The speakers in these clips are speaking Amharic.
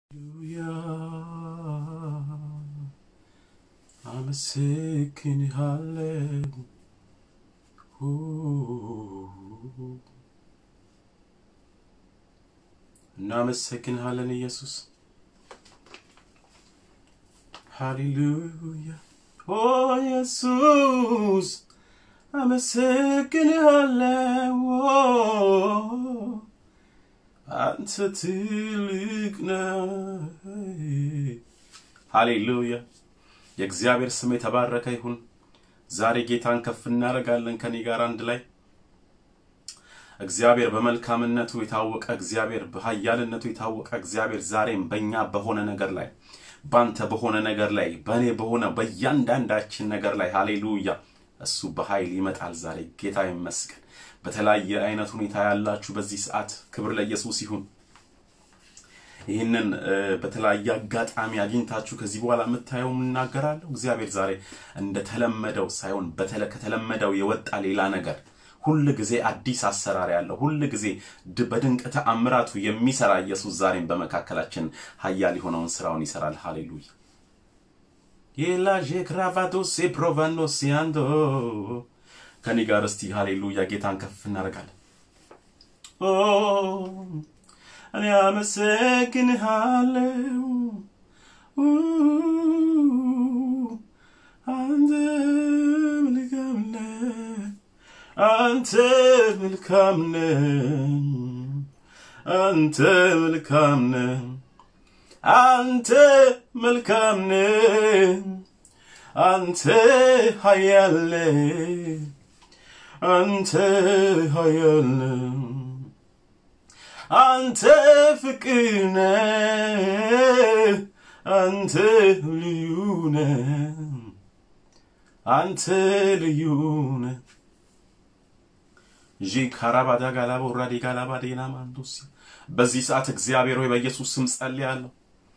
አመሰግንሃለሁ እናመሰግንሃለን ኢየሱስ ሃሌሉያ ኦ ኢየሱስ አመሰግንሃለሁ አንተ ትልቅ ነህ ሃሌሉያ የእግዚአብሔር ስም የተባረከ ይሁን ዛሬ ጌታን ከፍ እናደርጋለን ከኔ ጋር አንድ ላይ እግዚአብሔር በመልካምነቱ የታወቀ እግዚአብሔር በኃያልነቱ የታወቀ እግዚአብሔር ዛሬም በእኛ በሆነ ነገር ላይ ባንተ በሆነ ነገር ላይ በእኔ በሆነ በእያንዳንዳችን ነገር ላይ ሃሌሉያ እሱ በኃይል ይመጣል ዛሬ ጌታ ይመስገን በተለያየ አይነት ሁኔታ ያላችሁ በዚህ ሰዓት ክብር ለኢየሱስ ይሁን ይህንን በተለያየ አጋጣሚ አግኝታችሁ ከዚህ በኋላ የምታየው እናገራለሁ እግዚአብሔር ዛሬ እንደተለመደው ሳይሆን ከተለመደው የወጣ ሌላ ነገር ሁል ጊዜ አዲስ አሰራር ያለው ሁል ጊዜ በድንቅ ተአምራቱ የሚሰራ ኢየሱስ ዛሬም በመካከላችን ሀያል የሆነውን ስራውን ይሰራል ሃሌሉያ የላዤ ክራቫዶስ ፕሮቫኖስ ያንዶ ከኔ ጋር እስቲ ሃሌሉያ ጌታን ከፍ እናደርጋለን እኔ አመሰግንሃለሁ አንተ መልካም ነህ አንተ መልካም ነህ አንተ መልካም ነህ አንተ መልካም ነህ አንተ ኃያል ነህ አንተ ኃያል ነህ አንተ ፍቅር ነህ አንተ ልዩ ነህ አንተ ልዩ ነህ ዢ ካራባዳ ጋላባ ወራዴ ጋላባ ዴና ማንዶስ በዚህ ሰዓት እግዚአብሔር ሆይ በኢየሱስ ስም ጸልያለሁ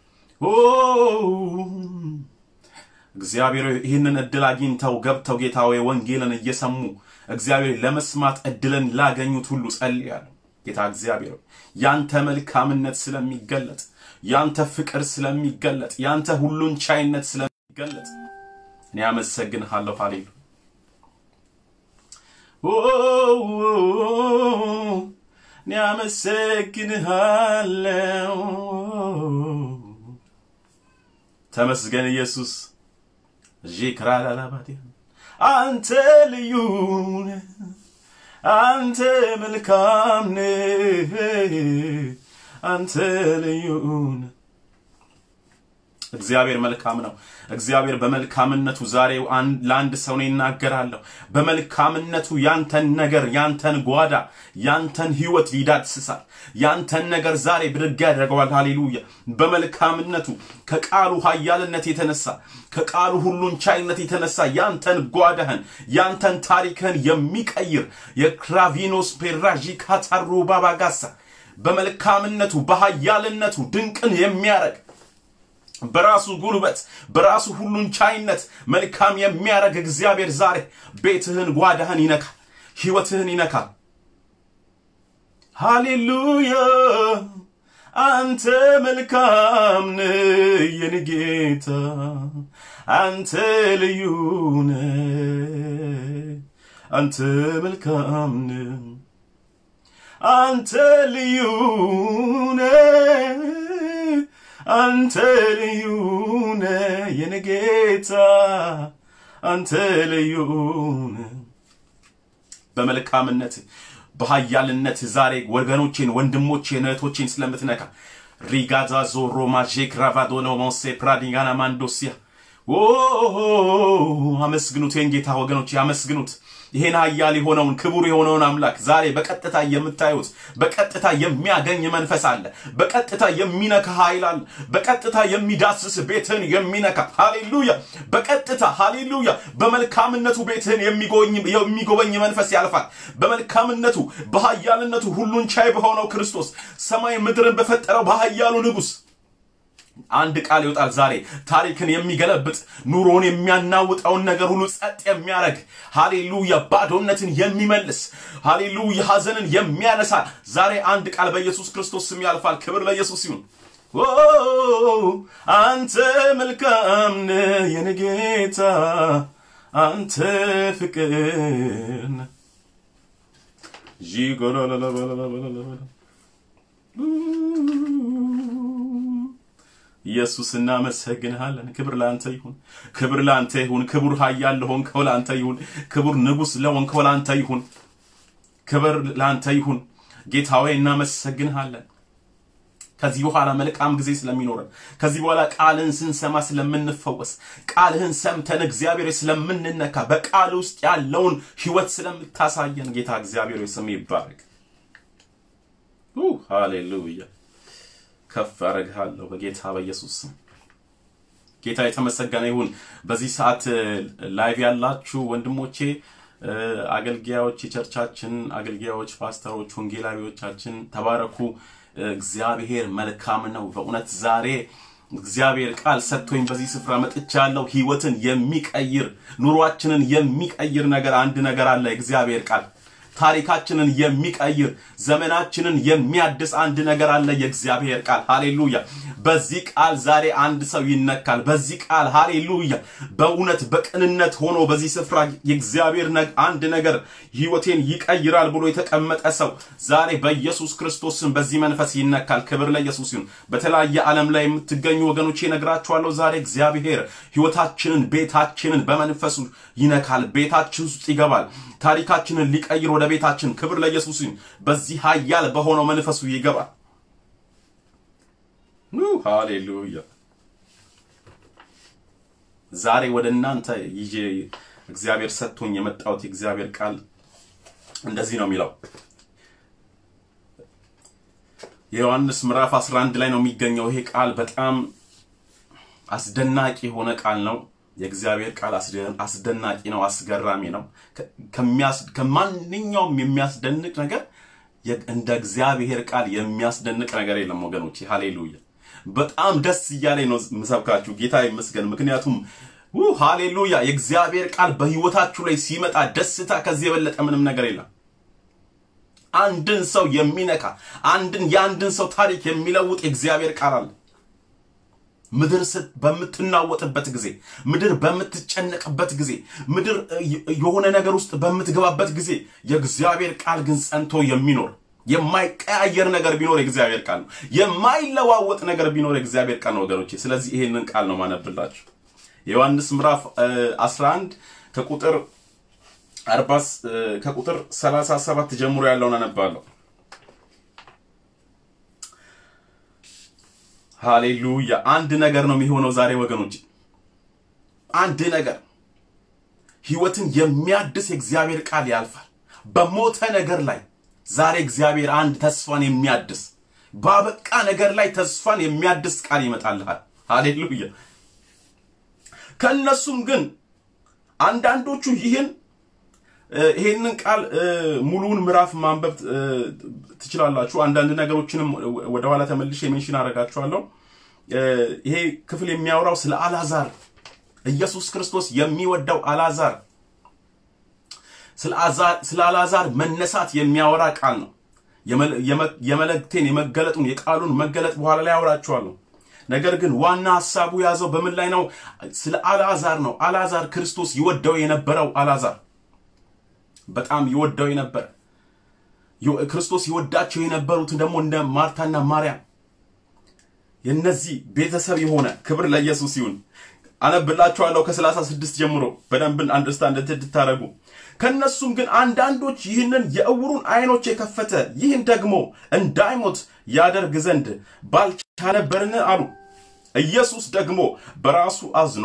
እግዚአብሔር ይህንን እድል አግኝተው ገብተው ጌታ ሆይ ወንጌልን እየሰሙ እግዚአብሔር ለመስማት እድልን ላገኙት ሁሉ ጸልያለሁ ጌታ እግዚአብሔር ያንተ መልካምነት ስለሚገለጥ ያንተ ፍቅር ስለሚገለጥ ያንተ ሁሉን ቻይነት ስለሚገለጥ እኔ አመሰግንሃለሁ ሃሌሉ እኔ አመሰግንሃለሁ ተመስገን ኢየሱስ ዢክራላላባቴ አንተ ልዩ ነህ አንተ መልካም ነህ አንተ ልዩ ነህ እግዚአብሔር መልካም ነው እግዚአብሔር በመልካምነቱ ዛሬ ለአንድ ሰው ነው ይናገራለሁ በመልካምነቱ ያንተን ነገር ያንተን ጓዳ ያንተን ህይወት ይዳስሳል ያንተን ነገር ዛሬ ብድግ ያደርገዋል ሃሌሉያ በመልካምነቱ ከቃሉ ሀያልነት የተነሳ ከቃሉ ሁሉን ቻይነት የተነሳ ያንተን ጓዳህን ያንተን ታሪክህን የሚቀይር የክራቪኖስ ፔራዢ ካታሩ ባባጋሳ በመልካምነቱ በሀያልነቱ ድንቅን የሚያረግ በራሱ ጉልበት በራሱ ሁሉን ቻይነት መልካም የሚያደርግ እግዚአብሔር ዛሬ ቤትህን ጓዳህን ይነካል ህይወትህን ይነካል ሃሌሉያ አንተ መልካም ነህ የኔ ጌታ አንተ ልዩ ነህ አንተ መልካም ነህ አንተ ልዩ ነህ አንተ ልዩ ነህ የኔ ጌታ አንተ ልዩ ነህ በመልካምነት በሀያልነት ዛሬ ወገኖቼን ወንድሞቼን እህቶቼን ስለምትነካ ሪጋዛ ዞሮ ማዤ ክራቫዶኖ ሞሴ ፕራዲጋና ማንዶሲያ አመስግኑት ይህን ጌታ ወገኖች አመስግኑት ይሄን ሀያል የሆነውን ክቡር የሆነውን አምላክ ዛሬ በቀጥታ የምታዩት በቀጥታ የሚያገኝ መንፈስ አለ በቀጥታ የሚነካ ኃይል አለ በቀጥታ የሚዳስስ ቤትህን የሚነካ ሃሌሉያ በቀጥታ ሃሌሉያ በመልካምነቱ ቤትህን የሚጎበኝ መንፈስ ያልፋል በመልካምነቱ በሀያልነቱ ሁሉን ቻይ በሆነው ክርስቶስ ሰማይ ምድርን በፈጠረው በሀያሉ ንጉሥ አንድ ቃል ይወጣል ዛሬ ታሪክን የሚገለብጥ ኑሮን የሚያናውጠውን ነገር ሁሉ ጸጥ የሚያደርግ ሃሌሉያ ባዶነትን የሚመልስ ሃሌሉያ ሀዘንን የሚያነሳ ዛሬ አንድ ቃል በኢየሱስ ክርስቶስ ስም ያልፋል ክብር ለኢየሱስ ይሁን ኦ አንተ መልካም ነህ የኔ ጌታ አንተ ፍቅር ነህ። ዢጎላላላላላላላ ኢየሱስ እናመሰግንሃለን። ክብር ለአንተ ይሁን፣ ክብር ለአንተ ይሁን። ክቡር ኃያል ለሆንከው ለአንተ ይሁን። ክቡር ንጉሥ ለሆንከው ለአንተ ይሁን። ክብር ለአንተ ይሁን። ጌታ ሆይ እናመሰግንሃለን። ከዚህ በኋላ መልካም ጊዜ ስለሚኖረን ከዚህ በኋላ ቃልህን ስንሰማ ስለምንፈወስ ቃልህን ሰምተን እግዚአብሔር ስለምንነካ በቃል ውስጥ ያለውን ህይወት ስለምታሳየን ጌታ እግዚአብሔር ስም ይባረክ። ሃሌሉያ ከፍ አደርግሃለሁ በጌታ በኢየሱስ ስም። ጌታ የተመሰገነ ይሁን። በዚህ ሰዓት ላይቭ ያላችሁ ወንድሞቼ አገልጋዮች፣ የቸርቻችን አገልጋዮች፣ ፓስተሮች፣ ወንጌላዊዎቻችን ተባረኩ። እግዚአብሔር መልካም ነው። በእውነት ዛሬ እግዚአብሔር ቃል ሰጥቶኝ በዚህ ስፍራ መጥቻለሁ። ህይወትን የሚቀይር ኑሯችንን የሚቀይር ነገር አንድ ነገር አለ። እግዚአብሔር ቃል ታሪካችንን የሚቀይር ዘመናችንን የሚያድስ አንድ ነገር አለ። የእግዚአብሔር ቃል ሃሌሉያ። በዚህ ቃል ዛሬ አንድ ሰው ይነካል። በዚህ ቃል ሃሌሉያ፣ በእውነት በቅንነት ሆኖ በዚህ ስፍራ የእግዚአብሔር አንድ ነገር ህይወቴን ይቀይራል ብሎ የተቀመጠ ሰው ዛሬ በኢየሱስ ክርስቶስን በዚህ መንፈስ ይነካል። ክብር ለኢየሱስ ይሁን። በተለያየ ዓለም ላይ የምትገኙ ወገኖቼ እነግራችኋለሁ። ዛሬ እግዚአብሔር ህይወታችንን፣ ቤታችንን በመንፈሱ ይነካል። ቤታችን ውስጥ ይገባል። ታሪካችንን ሊቀይር ወደ ቤታችን ክብር ለኢየሱስ ይሁን። በዚህ ኃያል በሆነው መንፈሱ ይገባል። ሃሌሉያ። ዛሬ ወደ እናንተ ይዤ እግዚአብሔር ሰጥቶኝ የመጣሁት የእግዚአብሔር ቃል እንደዚህ ነው የሚለው የዮሐንስ ምዕራፍ 11 ላይ ነው የሚገኘው። ይሄ ቃል በጣም አስደናቂ የሆነ ቃል ነው። የእግዚአብሔር ቃል አስደናቂ ነው፣ አስገራሚ ነው። ከማንኛውም የሚያስደንቅ ነገር እንደ እግዚአብሔር ቃል የሚያስደንቅ ነገር የለም ወገኖች። ሃሌሉያ። በጣም ደስ እያለኝ ነው ምሰብካችሁ። ጌታ ይመስገን። ምክንያቱም ሃሌሉያ የእግዚአብሔር ቃል በህይወታችሁ ላይ ሲመጣ ደስታ ከዚህ የበለጠ ምንም ነገር የለም። አንድን ሰው የሚነካ አንድን የአንድን ሰው ታሪክ የሚለውጥ የእግዚአብሔር ቃል አለ። ምድር በምትናወጥበት ጊዜ፣ ምድር በምትጨነቅበት ጊዜ፣ ምድር የሆነ ነገር ውስጥ በምትገባበት ጊዜ የእግዚአብሔር ቃል ግን ጸንቶ የሚኖር የማይቀያየር ነገር ቢኖር የእግዚአብሔር ቃል ነው። የማይለዋወጥ ነገር ቢኖር የእግዚአብሔር ቃል ነው ወገኖቼ። ስለዚህ ይሄንን ቃል ነው ማነብላችሁ። የዮሐንስ ምዕራፍ 11 ከቁጥር 40 ከቁጥር 37 ጀምሮ ያለውን አነባለሁ። ሃሌሉያ። አንድ ነገር ነው የሚሆነው ዛሬ ወገኖች፣ አንድ ነገር ህይወትን የሚያድስ የእግዚአብሔር ቃል ያልፋል። በሞተ ነገር ላይ ዛሬ እግዚአብሔር አንድ ተስፋን የሚያድስ ባበቃ ነገር ላይ ተስፋን የሚያድስ ቃል ይመጣልሃል። ሃሌሉያ። ከእነሱም ግን አንዳንዶቹ ይህን ይሄንን ቃል ሙሉውን ምዕራፍ ማንበብ ትችላላችሁ። አንዳንድ ነገሮችንም ወደኋላ ተመልሼ ሜንሽን አደርጋችኋለሁ። ይሄ ክፍል የሚያወራው ስለ አላዛር ኢየሱስ ክርስቶስ የሚወደው አላዛር ስለ አላዛር መነሳት የሚያወራ ቃል ነው። የመለክቴን የመገለጡን የቃሉን መገለጥ በኋላ ላይ አወራችኋለሁ። ነገር ግን ዋና ሀሳቡ የያዘው በምን ላይ ነው? ስለ አልዓዛር ነው። አልዓዛር ክርስቶስ ይወደው የነበረው አልዓዛር በጣም ይወደው የነበረ ክርስቶስ ይወዳቸው የነበሩትን ደግሞ እንደ ማርታና ማርያም የነዚህ ቤተሰብ የሆነ ክብር ለኢየሱስ ይሁን። አነብላችኋለሁ ከሰላሳ ስድስት ጀምሮ በደንብን አንደርስታንድ እንድታደርጉ። ከነሱም ግን አንዳንዶች ይህንን የእውሩን አይኖች የከፈተ ይህን ደግሞ እንዳይሞት ያደርግ ዘንድ ባልቻ ነበርን አሉ። ኢየሱስ ደግሞ በራሱ አዝኖ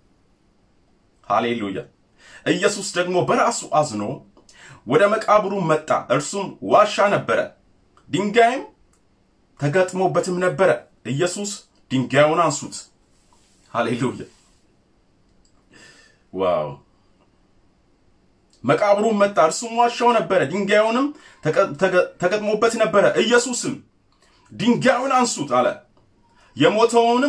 ሃሌሉያ ኢየሱስ ደግሞ በራሱ አዝኖ ወደ መቃብሩ መጣ። እርሱም ዋሻ ነበረ፣ ድንጋይም ተገጥሞበትም ነበረ። ኢየሱስ ድንጋዩን አንሱት። ሃሌሉያ ዋው! መቃብሩም መጣ፣ እርሱም ዋሻው ነበረ፣ ድንጋዩንም ተገጥሞበት ነበረ። ኢየሱስም ድንጋዩን አንሱት አለ። የሞተውንም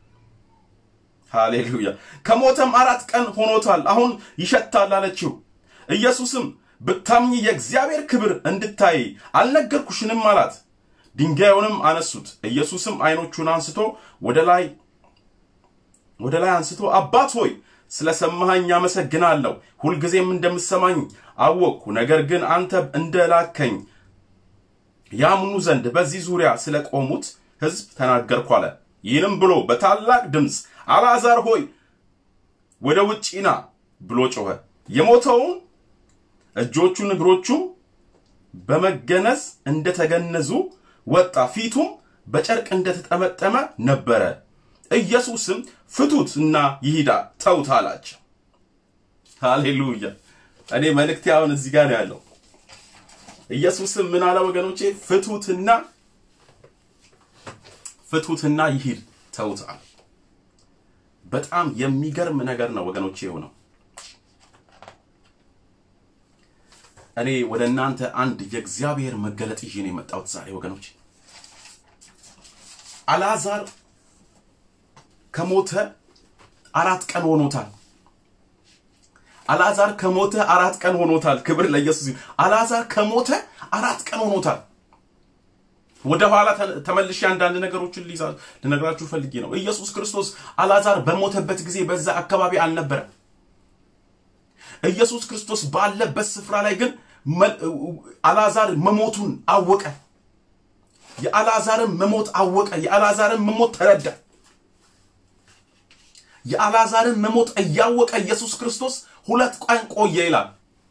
ሃሌሉያ ከሞተም አራት ቀን ሆኖታል፣ አሁን ይሸታል አለችው። ኢየሱስም ብታምኚ የእግዚአብሔር ክብር እንድታይ አልነገርኩሽንም አላት። ድንጋዩንም አነሱት። ኢየሱስም ዓይኖቹን አንስቶ ወደ ላይ ወደ ላይ አንስቶ አባት ሆይ ስለ ሰማኸኝ አመሰግናለሁ። ሁልጊዜም እንደምሰማኝ አወቅኩ። ነገር ግን አንተ እንደላከኝ ያምኑ ዘንድ በዚህ ዙሪያ ስለ ቆሙት ሕዝብ ተናገርኩ አለ። ይህንም ብሎ በታላቅ ድምፅ አልዓዛር ሆይ ወደ ውጭ ና ብሎ ጮኸ። የሞተውን እጆቹን እግሮቹም በመገነዝ እንደተገነዙ ወጣ፣ ፊቱም በጨርቅ እንደተጠመጠመ ነበረ። ኢየሱስም ፍቱት እና ይሂዳ ተውት አላቸው። ሃሌሉያ! እኔ መልእክቴ አሁን እዚህ ጋር ነው ያለው። ኢየሱስም ምን አለ ወገኖቼ? ፍቱትና ፍቱትና ይሂድ ተውት አለ። በጣም የሚገርም ነገር ነው ወገኖቼ የሆነው። እኔ ወደ እናንተ አንድ የእግዚአብሔር መገለጥ ይዤ ነው የመጣሁት ዛሬ ወገኖች። አልዓዛር ከሞተ አራት ቀን ሆኖታል። አልዓዛር ከሞተ አራት ቀን ሆኖታል። ክብር ለኢየሱስ ይሁን። አልዓዛር ከሞተ አራት ቀን ሆኖታል። ወደ ኋላ ተመልሼ አንዳንድ ነገሮችን ልነግራችሁ ፈልጌ ነው። ኢየሱስ ክርስቶስ አልዓዛር በሞተበት ጊዜ በዛ አካባቢ አልነበረም። ኢየሱስ ክርስቶስ ባለበት ስፍራ ላይ ግን አልዓዛር መሞቱን አወቀ። የአልዓዛርን መሞት አወቀ። የአልዓዛርን መሞት ተረዳ። የአልዓዛርን መሞት እያወቀ ኢየሱስ ክርስቶስ ሁለት ቀን ቆየ ይላል።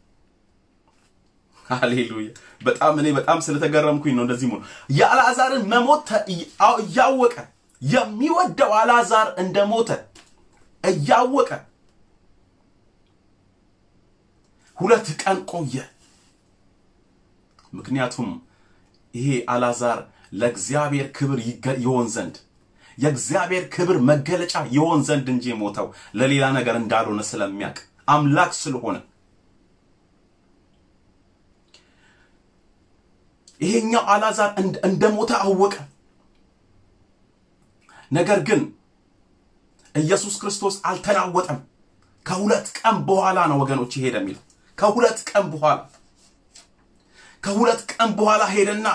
ሃሌሉያ! በጣም እኔ በጣም ስለተገረምኩኝ ነው እንደዚህ ሆኖ የአልዓዛርን መሞት እያወቀ የሚወደው አልዓዛር እንደሞተ እያወቀ ሁለት ቀን ቆየ። ምክንያቱም ይሄ አልዓዛር ለእግዚአብሔር ክብር ይሆን ዘንድ የእግዚአብሔር ክብር መገለጫ ይሆን ዘንድ እንጂ የሞተው ለሌላ ነገር እንዳልሆነ ስለሚያውቅ አምላክ ስለሆነ ይሄኛው አልዓዛር እንደሞተ አወቀ። ነገር ግን ኢየሱስ ክርስቶስ አልተናወጠም። ከሁለት ቀን በኋላ ነው ወገኖች ሄደ የሚለው ከሁለት ቀን በኋላ ከሁለት ቀን በኋላ ሄደና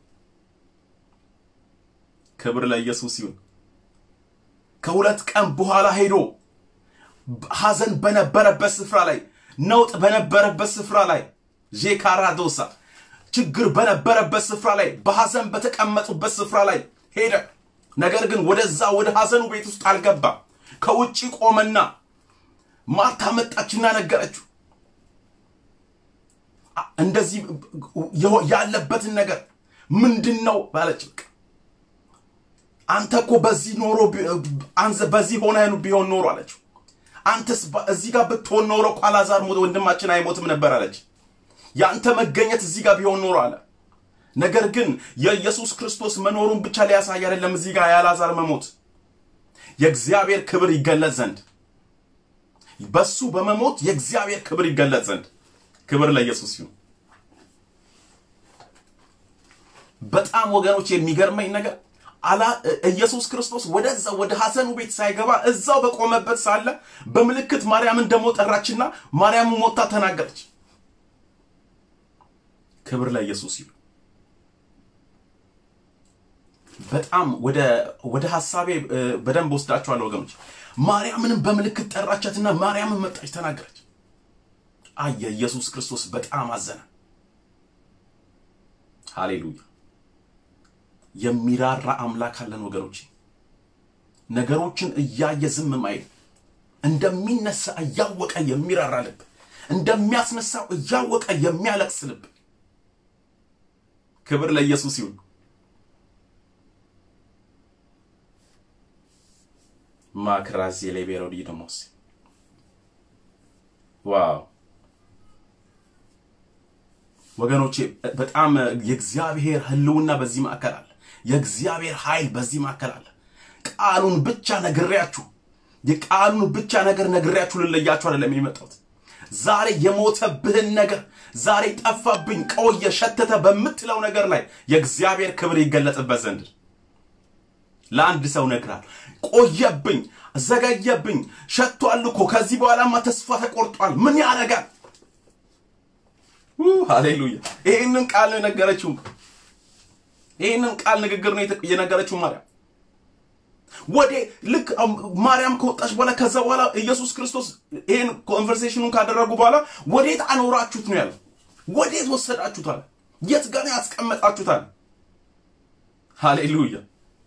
ክብር ለኢየሱስ ይሁን። ከሁለት ቀን በኋላ ሄዶ ሐዘን በነበረበት ስፍራ ላይ ነውጥ በነበረበት ስፍራ ላይ ዤካራዶሳ ችግር በነበረበት ስፍራ ላይ በሐዘን በተቀመጡበት ስፍራ ላይ ሄደ። ነገር ግን ወደዛ ወደ ሐዘኑ ቤት ውስጥ አልገባም። ከውጭ ቆመና ማርታ መጣችና ነገረችው እንደዚህ ያለበትን ነገር ምንድን ነው ባለች። በቃ አንተ እኮ በዚህ ኖሮ በዚህ ሆነ ቢሆን ኖሮ አለችው። አንተስ እዚህ ጋር ብትሆን ኖሮ እኮ አልዓዛር ወንድማችን አይሞትም ነበር አለች። የአንተ መገኘት እዚህ ጋር ቢሆን ኖሮ አለ። ነገር ግን የኢየሱስ ክርስቶስ መኖሩን ብቻ ሊያሳይ አይደለም እዚህ ጋር የአልዓዛር መሞት የእግዚአብሔር ክብር ይገለጽ ዘንድ በሱ በመሞት የእግዚአብሔር ክብር ይገለጽ ዘንድ ክብር ለኢየሱስ ይሁን። በጣም ወገኖች የሚገርመኝ ነገር አላ ኢየሱስ ክርስቶስ ወደዛ ወደ ሐዘኑ ቤት ሳይገባ እዛው በቆመበት ሳለ በምልክት ማርያምን ደግሞ ጠራችና ማርያም ሞታ ተናገረች። ክብር ለኢየሱስ ይሁን። በጣም ወደ ወደ ሐሳቤ በደንብ ወስዳችኋለሁ ወገኖች። ማርያምንም በምልክት ጠራቻትና ማርያምን መጣች ተናገረች። አየ ኢየሱስ ክርስቶስ በጣም አዘነ። ሃሌሉያ! የሚራራ አምላክ አለን ወገኖች። ነገሮችን እያየ ዝም ማይል እንደሚነሳ እያወቀ የሚራራ ልብ፣ እንደሚያስነሳው እያወቀ የሚያለቅስ ልብ። ክብር ለኢየሱስ ይሁን። ማክራዚ ሌቤሮዲ ደሞስ ዋው ወገኖቼ በጣም የእግዚአብሔር ሕልውና በዚህ ማዕከል አለ። የእግዚአብሔር ኃይል በዚህ ማዕከል አለ። ቃሉን ብቻ ነግሬያችሁ የቃሉን ብቻ ነገር ነግሬያችሁ ልለያችሁ አይደለም የመጣሁት። ዛሬ የሞተብህን ነገር ዛሬ ጠፋብኝ፣ ቆየ፣ ሸተተ በምትለው ነገር ላይ የእግዚአብሔር ክብር ይገለጥበት ዘንድ ለአንድ ሰው ነግራል። ቆየብኝ፣ ዘገየብኝ፣ ሸቷል እኮ ከዚህ በኋላማ ተስፋ ተቆርጧል። ምን ያደርጋል? ሃሌሉያ! ይህንን ቃል ነገረችው። ይህንን ቃል ንግግር ነው የነገረችው ማርያም። ወደ ልክ ማርያም ከወጣች በኋላ ከዛ በኋላ ኢየሱስ ክርስቶስ ይህን ኮንቨርሴሽኑን ካደረጉ በኋላ ወዴት አኖራችሁት ነው ያለው። ወዴት ወሰዳችሁታል? የት ጋር ያስቀመጣችሁታል? ሃሌሉያ።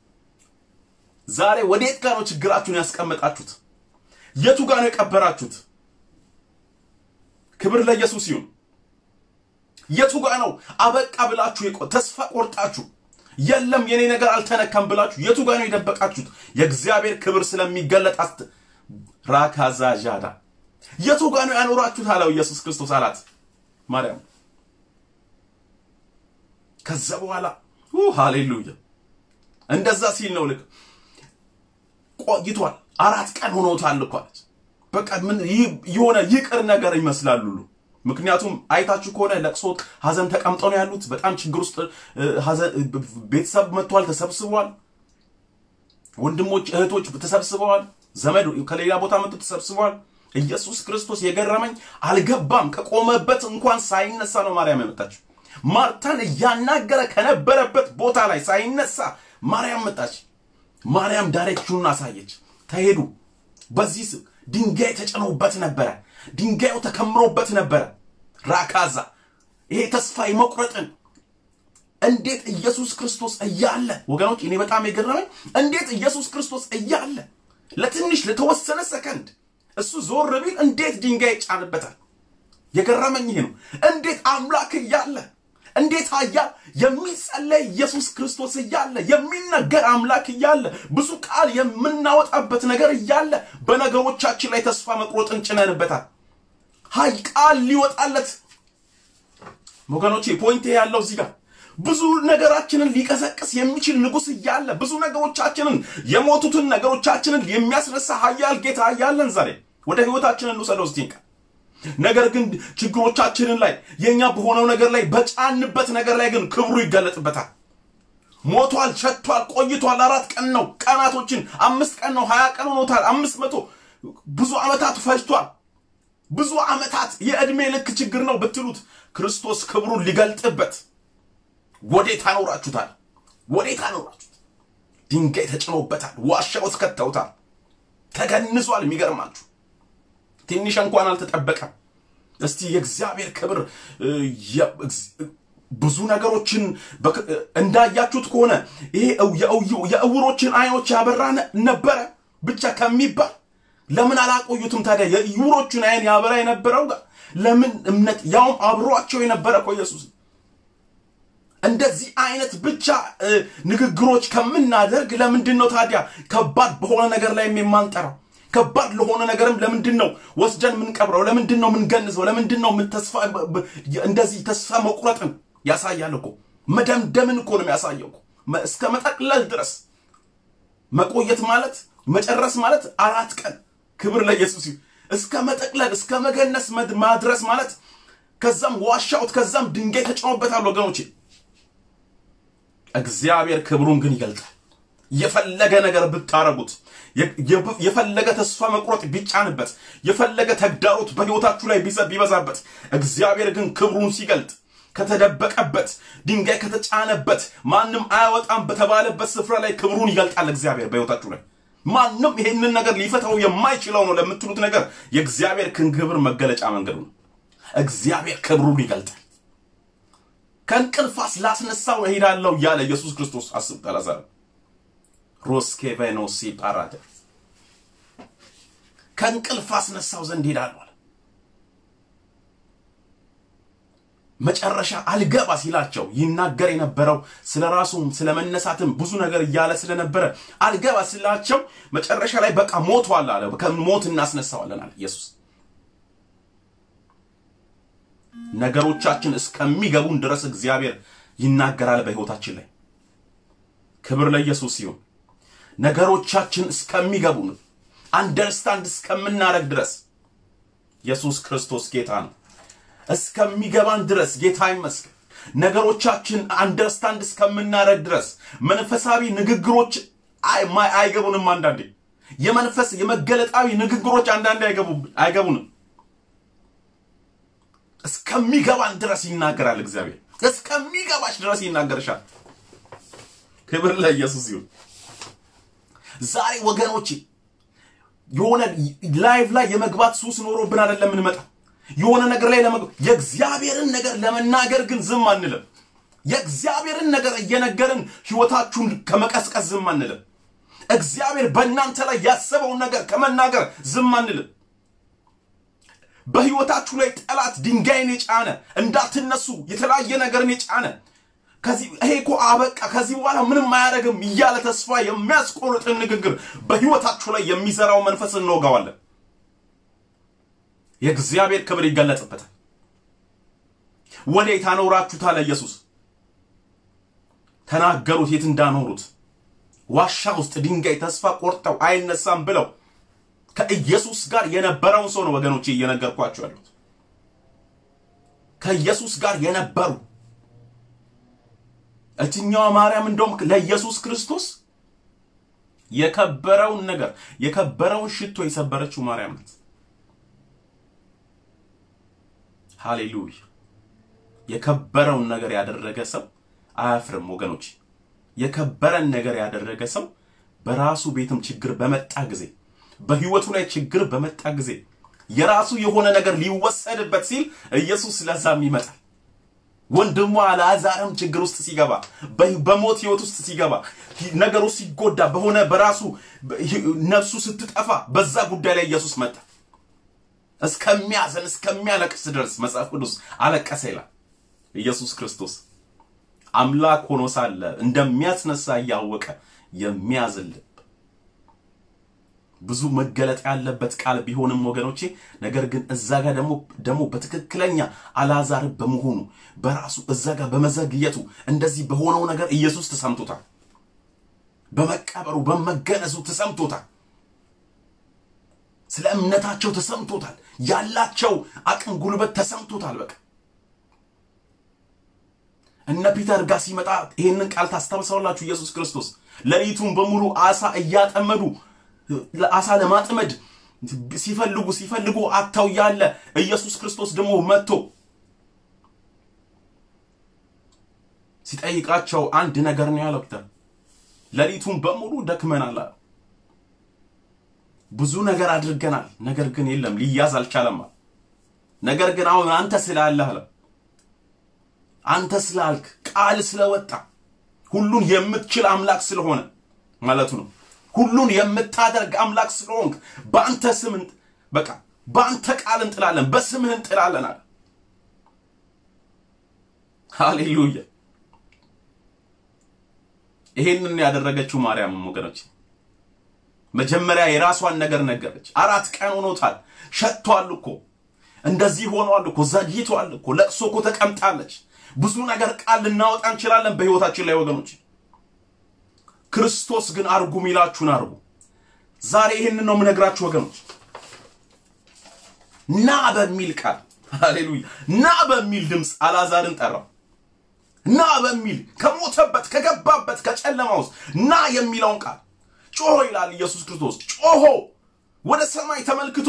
ዛሬ ወዴት ጋር ነው ችግራችሁን ያስቀመጣችሁት? የቱ ጋር ነው የቀበራችሁት? ክብር ለኢየሱስ ይሁን። የቱ ጋር ነው አበቃ ብላችሁ ተስፋ ቆርጣችሁ የለም የኔ ነገር አልተነካም ብላችሁ የቱ ጋር ነው የደበቃችሁት? የእግዚአብሔር ክብር ስለሚገለጥ አስት ራካዛ ዣዳ የቱ ጋር ነው ያኖራችሁት አለው ኢየሱስ ክርስቶስ አላት ማርያም። ከዛ በኋላ ሃሌሉያ እንደዛ ሲል ነው ልክ ቆይቷል። አራት ቀን ሆኖታል እኮ አለች። በቃ ምን የሆነ ይቅር ነገር ይመስላል ሁሉ ምክንያቱም አይታችሁ ከሆነ ለቅሶ ሀዘን ተቀምጠው ነው ያሉት። በጣም ችግር ውስጥ ቤተሰብ መጥቷል፣ ተሰብስበዋል። ወንድሞች እህቶች ተሰብስበዋል። ዘመድ ከሌላ ቦታ መጥቶ ተሰብስበዋል። ኢየሱስ ክርስቶስ የገረመኝ አልገባም። ከቆመበት እንኳን ሳይነሳ ነው ማርያም የመጣችው። ማርታን እያናገረ ከነበረበት ቦታ ላይ ሳይነሳ ማርያም መጣች። ማርያም ዳይሬክሽኑን አሳየች። ተሄዱ። በዚህ ድንጋይ ተጭኖበት ነበረ። ድንጋዩ ተከምሮበት ነበረ። ራካዛ ይሄ ተስፋ የመቁረጥን እንዴት ኢየሱስ ክርስቶስ እያለ ወገኖች፣ እኔ በጣም የገረመኝ እንዴት ኢየሱስ ክርስቶስ እያለ ለትንሽ ለተወሰነ ሰከንድ እሱ ዞር ቢል እንዴት ድንጋይ ይጫንበታል? የገረመኝ ይሄ ነው። እንዴት አምላክ እያለ እንዴት አያ የሚጸለይ ኢየሱስ ክርስቶስ እያለ የሚነገር አምላክ እያለ ብዙ ቃል የምናወጣበት ነገር እያለ በነገሮቻችን ላይ ተስፋ መቁረጥን ጭነንበታል። ሀይ ቃል ሊወጣለት ወገኖቼ፣ ፖይንቴ ያለው እዚህ ጋር ብዙ ነገራችንን ሊቀሰቅስ የሚችል ንጉሥ እያለ ብዙ ነገሮቻችንን የሞቱትን ነገሮቻችንን የሚያስነሳ ሀያል ጌታ እያለን ዛሬ ወደ ህይወታችንን እንውሰደው እስቲ ነገር ግን ችግሮቻችንን ላይ የኛ በሆነው ነገር ላይ በጫንበት ነገር ላይ ግን ክብሩ ይገለጥበታል። ሞቷል፣ ሸቷል፣ ቆይቷል። አራት ቀን ነው ቀናቶችን አምስት ቀን ነው ሀያ ቀን ሆኖታል። አምስት መቶ ብዙ ዓመታት ፈጅቷል። ብዙ ዓመታት የዕድሜ ልክ ችግር ነው ብትሉት ክርስቶስ ክብሩን ሊገልጥበት ወዴት አኖራችሁታል? ወዴት አኖራችሁት? ድንጋይ ተጭኖበታል። ዋሻ ውስጥ ከተውታል። ተገንዟል። የሚገርማችሁ ትንሽ እንኳን አልተጠበቀም። እስቲ የእግዚአብሔር ክብር ብዙ ነገሮችን እንዳያችሁት ከሆነ ይሄ የእውሮችን አይኖች ያበራ ነበረ ብቻ ከሚባል ለምን አላቆዩትም ታዲያ? የእውሮቹን አይን ያበራ የነበረው ጋር ለምን እምነት ያውም አብሯቸው የነበረ እኮ ኢየሱስ እንደዚህ አይነት ብቻ ንግግሮች ከምናደርግ ለምንድን ነው ታዲያ ከባድ በሆነ ነገር ላይ የማንጠራው? ከባድ ለሆነ ነገርም ለምንድን ነው ወስደን የምንቀብረው? ለምንድን ነው የምንገንዘው? ለምንድን ነው ተስፋ እንደዚህ ተስፋ መቁረጥን ያሳያል እኮ መደምደምን እኮ ነው የሚያሳየው እኮ እስከ መጠቅለል ድረስ መቆየት ማለት መጨረስ ማለት አራት ቀን ክብር ለኢየሱስ እስከ መጠቅለል እስከ መገነስ ማድረስ ማለት ከዛም ዋሻውት ከዛም ድንጋይ ተጭኖበታል ወገኖቼ። እግዚአብሔር ክብሩን ግን ይገልጣል። የፈለገ ነገር ብታረጉት የፈለገ ተስፋ መቁረጥ ቢጫንበት የፈለገ ተግዳሮት በሕይወታችሁ ላይ ቢበዛበት እግዚአብሔር ግን ክብሩን ሲገልጥ ከተደበቀበት ድንጋይ ከተጫነበት ማንም አያወጣም በተባለበት ስፍራ ላይ ክብሩን ይገልጣል እግዚአብሔር በሕይወታችሁ ላይ ማንም ይሄንን ነገር ሊፈታው የማይችለው ነው ለምትሉት ነገር የእግዚአብሔር ክብር መገለጫ መንገዱ ነው። እግዚአብሔር ክብሩን ይገልጣል። ከእንቅልፋስ ላስነሳው እሄዳለሁ እያለ ኢየሱስ ክርስቶስ አስብ ጠላዛር ሮስኬቬኖሲ ፓራደ ከእንቅልፍ አስነሳው ዘንድ ሄዳለሁ አለ። መጨረሻ አልገባ ሲላቸው ይናገር የነበረው ስለ ራሱም ስለ መነሳትም ብዙ ነገር እያለ ስለነበረ አልገባ ሲላቸው መጨረሻ ላይ በቃ ሞቷል አለ። ከሞት እናስነሳዋለን አለ ኢየሱስ። ነገሮቻችን እስከሚገቡን ድረስ እግዚአብሔር ይናገራል በሕይወታችን ላይ። ክብር ለኢየሱስ ሲሆን ነገሮቻችን እስከሚገቡን አንደርስታንድ እስከምናደርግ ድረስ ኢየሱስ ክርስቶስ ጌታ ነው። እስከሚገባን ድረስ ጌታ ይመስገን። ነገሮቻችን አንደርስታንድ እስከምናደርግ ድረስ መንፈሳዊ ንግግሮች አይገቡንም። አንዳንዴ የመንፈስ የመገለጣዊ ንግግሮች አንዳንዴ አይገቡንም። እስከሚገባን ድረስ ይናገራል እግዚአብሔር። እስከሚገባሽ ድረስ ይናገርሻል። ክብር ለኢየሱስ ይሁን። ዛሬ ወገኖቼ የሆነ ላይቭ ላይ የመግባት ሱስ ኖሮብን አይደለም የምንመጣው። የሆነ ነገር ላይ ለመግባት የእግዚአብሔርን ነገር ለመናገር ግን ዝም አንልም። የእግዚአብሔርን ነገር እየነገርን ህይወታችሁን ከመቀስቀስ ዝም አንልም። እግዚአብሔር በእናንተ ላይ ያሰበውን ነገር ከመናገር ዝም አንልም። በህይወታችሁ ላይ ጠላት ድንጋይን የጫነ እንዳትነሱ የተለያየ ነገርን የጫነ ከዚህ ይሄ እኮ አበቃ ከዚህ በኋላ ምንም አያደርግም እያለ ተስፋ የሚያስቆርጥን ንግግር በህይወታችሁ ላይ የሚዘራው መንፈስ እንወጋዋለን። የእግዚአብሔር ክብር ይገለጽበታል። ወዴት አኖራችሁታል? ኢየሱስ ተናገሩት፣ የት እንዳኖሩት። ዋሻ ውስጥ ድንጋይ ተስፋ ቆርጠው አይነሳም ብለው ከኢየሱስ ጋር የነበረውን ሰው ነው ወገኖቼ እየነገርኳቸው ያሉት። ከኢየሱስ ጋር የነበሩ እትኛዋ ማርያም እንደውም ለኢየሱስ ክርስቶስ የከበረውን ነገር የከበረውን ሽቶ የሰበረችው ማርያም ናት። ሃሌሉያ! የከበረውን ነገር ያደረገ ሰው አያፍርም ወገኖች። የከበረን ነገር ያደረገ ሰው በራሱ ቤትም ችግር በመጣ ጊዜ በህይወቱ ላይ ችግር በመጣ ጊዜ የራሱ የሆነ ነገር ሊወሰድበት ሲል ኢየሱስ ለዛም ይመጣል። ወንድሟ አልዓዛርም ችግር ውስጥ ሲገባ በሞት ህይወት ውስጥ ሲገባ ነገሩ ሲጎዳ በሆነ በራሱ ነፍሱ ስትጠፋ በዛ ጉዳይ ላይ ኢየሱስ መጣ። እስከሚያዘን እስከሚያለቅስ ድረስ መጽሐፍ ቅዱስ አለቀሰ ይላል። ኢየሱስ ክርስቶስ አምላክ ሆኖ ሳለ እንደሚያስነሳ እያወቀ የሚያዝን ልብ ብዙ መገለጥ ያለበት ቃል ቢሆንም ወገኖቼ፣ ነገር ግን እዛ ጋር ደግሞ ደግሞ በትክክለኛ አልዓዛር በመሆኑ በራሱ እዛ ጋር በመዘግየቱ እንደዚህ በሆነው ነገር ኢየሱስ ተሰምቶታል። በመቀበሩ በመገነዙ ተሰምቶታል። ስለ እምነታቸው ተሰምቶታል። ያላቸው አቅም ጉልበት ተሰምቶታል። በቃ እነ ፒተር ጋር ሲመጣ ይህንን ቃል ታስታውሳላችሁ። ኢየሱስ ክርስቶስ ሌሊቱን በሙሉ አሳ እያጠመዱ አሳ ለማጥመድ ሲፈልጉ ሲፈልጉ አጥተው ያለ ኢየሱስ ክርስቶስ ደግሞ መጥቶ ሲጠይቃቸው አንድ ነገር ነው ያለው። ፒተር ሌሊቱን በሙሉ ደክመናል፣ ብዙ ነገር አድርገናል፣ ነገር ግን የለም ሊያዝ አልቻለም። ነገር ግን አሁን አንተ ስላለህ አለ አንተ ስላልክ ቃል ስለወጣ ሁሉን የምትችል አምላክ ስለሆነ ማለቱ ነው ሁሉን የምታደርግ አምላክ ስለሆንክ በአንተ ስም በቃ በአንተ ቃል እንጥላለን፣ በስምህ እንጥላለን አለ። ሃሌሉያ! ይሄንን ያደረገችው ማርያም ወገኖች መጀመሪያ የራሷን ነገር ነገረች። አራት ቀን ሆኖታል፣ ሸጥቷል እኮ እንደዚህ ሆኗል እኮ ዘግይቷል እኮ ለቅሶ እኮ ተቀምጣለች። ብዙ ነገር ቃል ልናወጣ እንችላለን በህይወታችን ላይ ወገኖች ክርስቶስ ግን አርጉ ሚላችሁን አርጉ። ዛሬ ይህንን ነው የምነግራችሁ ወገኖች። ና በሚል ቃል ሃሌሉያ፣ ና በሚል ድምፅ አልዓዛርን ጠራው። ና በሚል ከሞተበት ከገባበት ከጨለማ ውስጥ ና የሚለውን ቃል ጮሆ ይላል ኢየሱስ ክርስቶስ። ጮሆ ወደ ሰማይ ተመልክቶ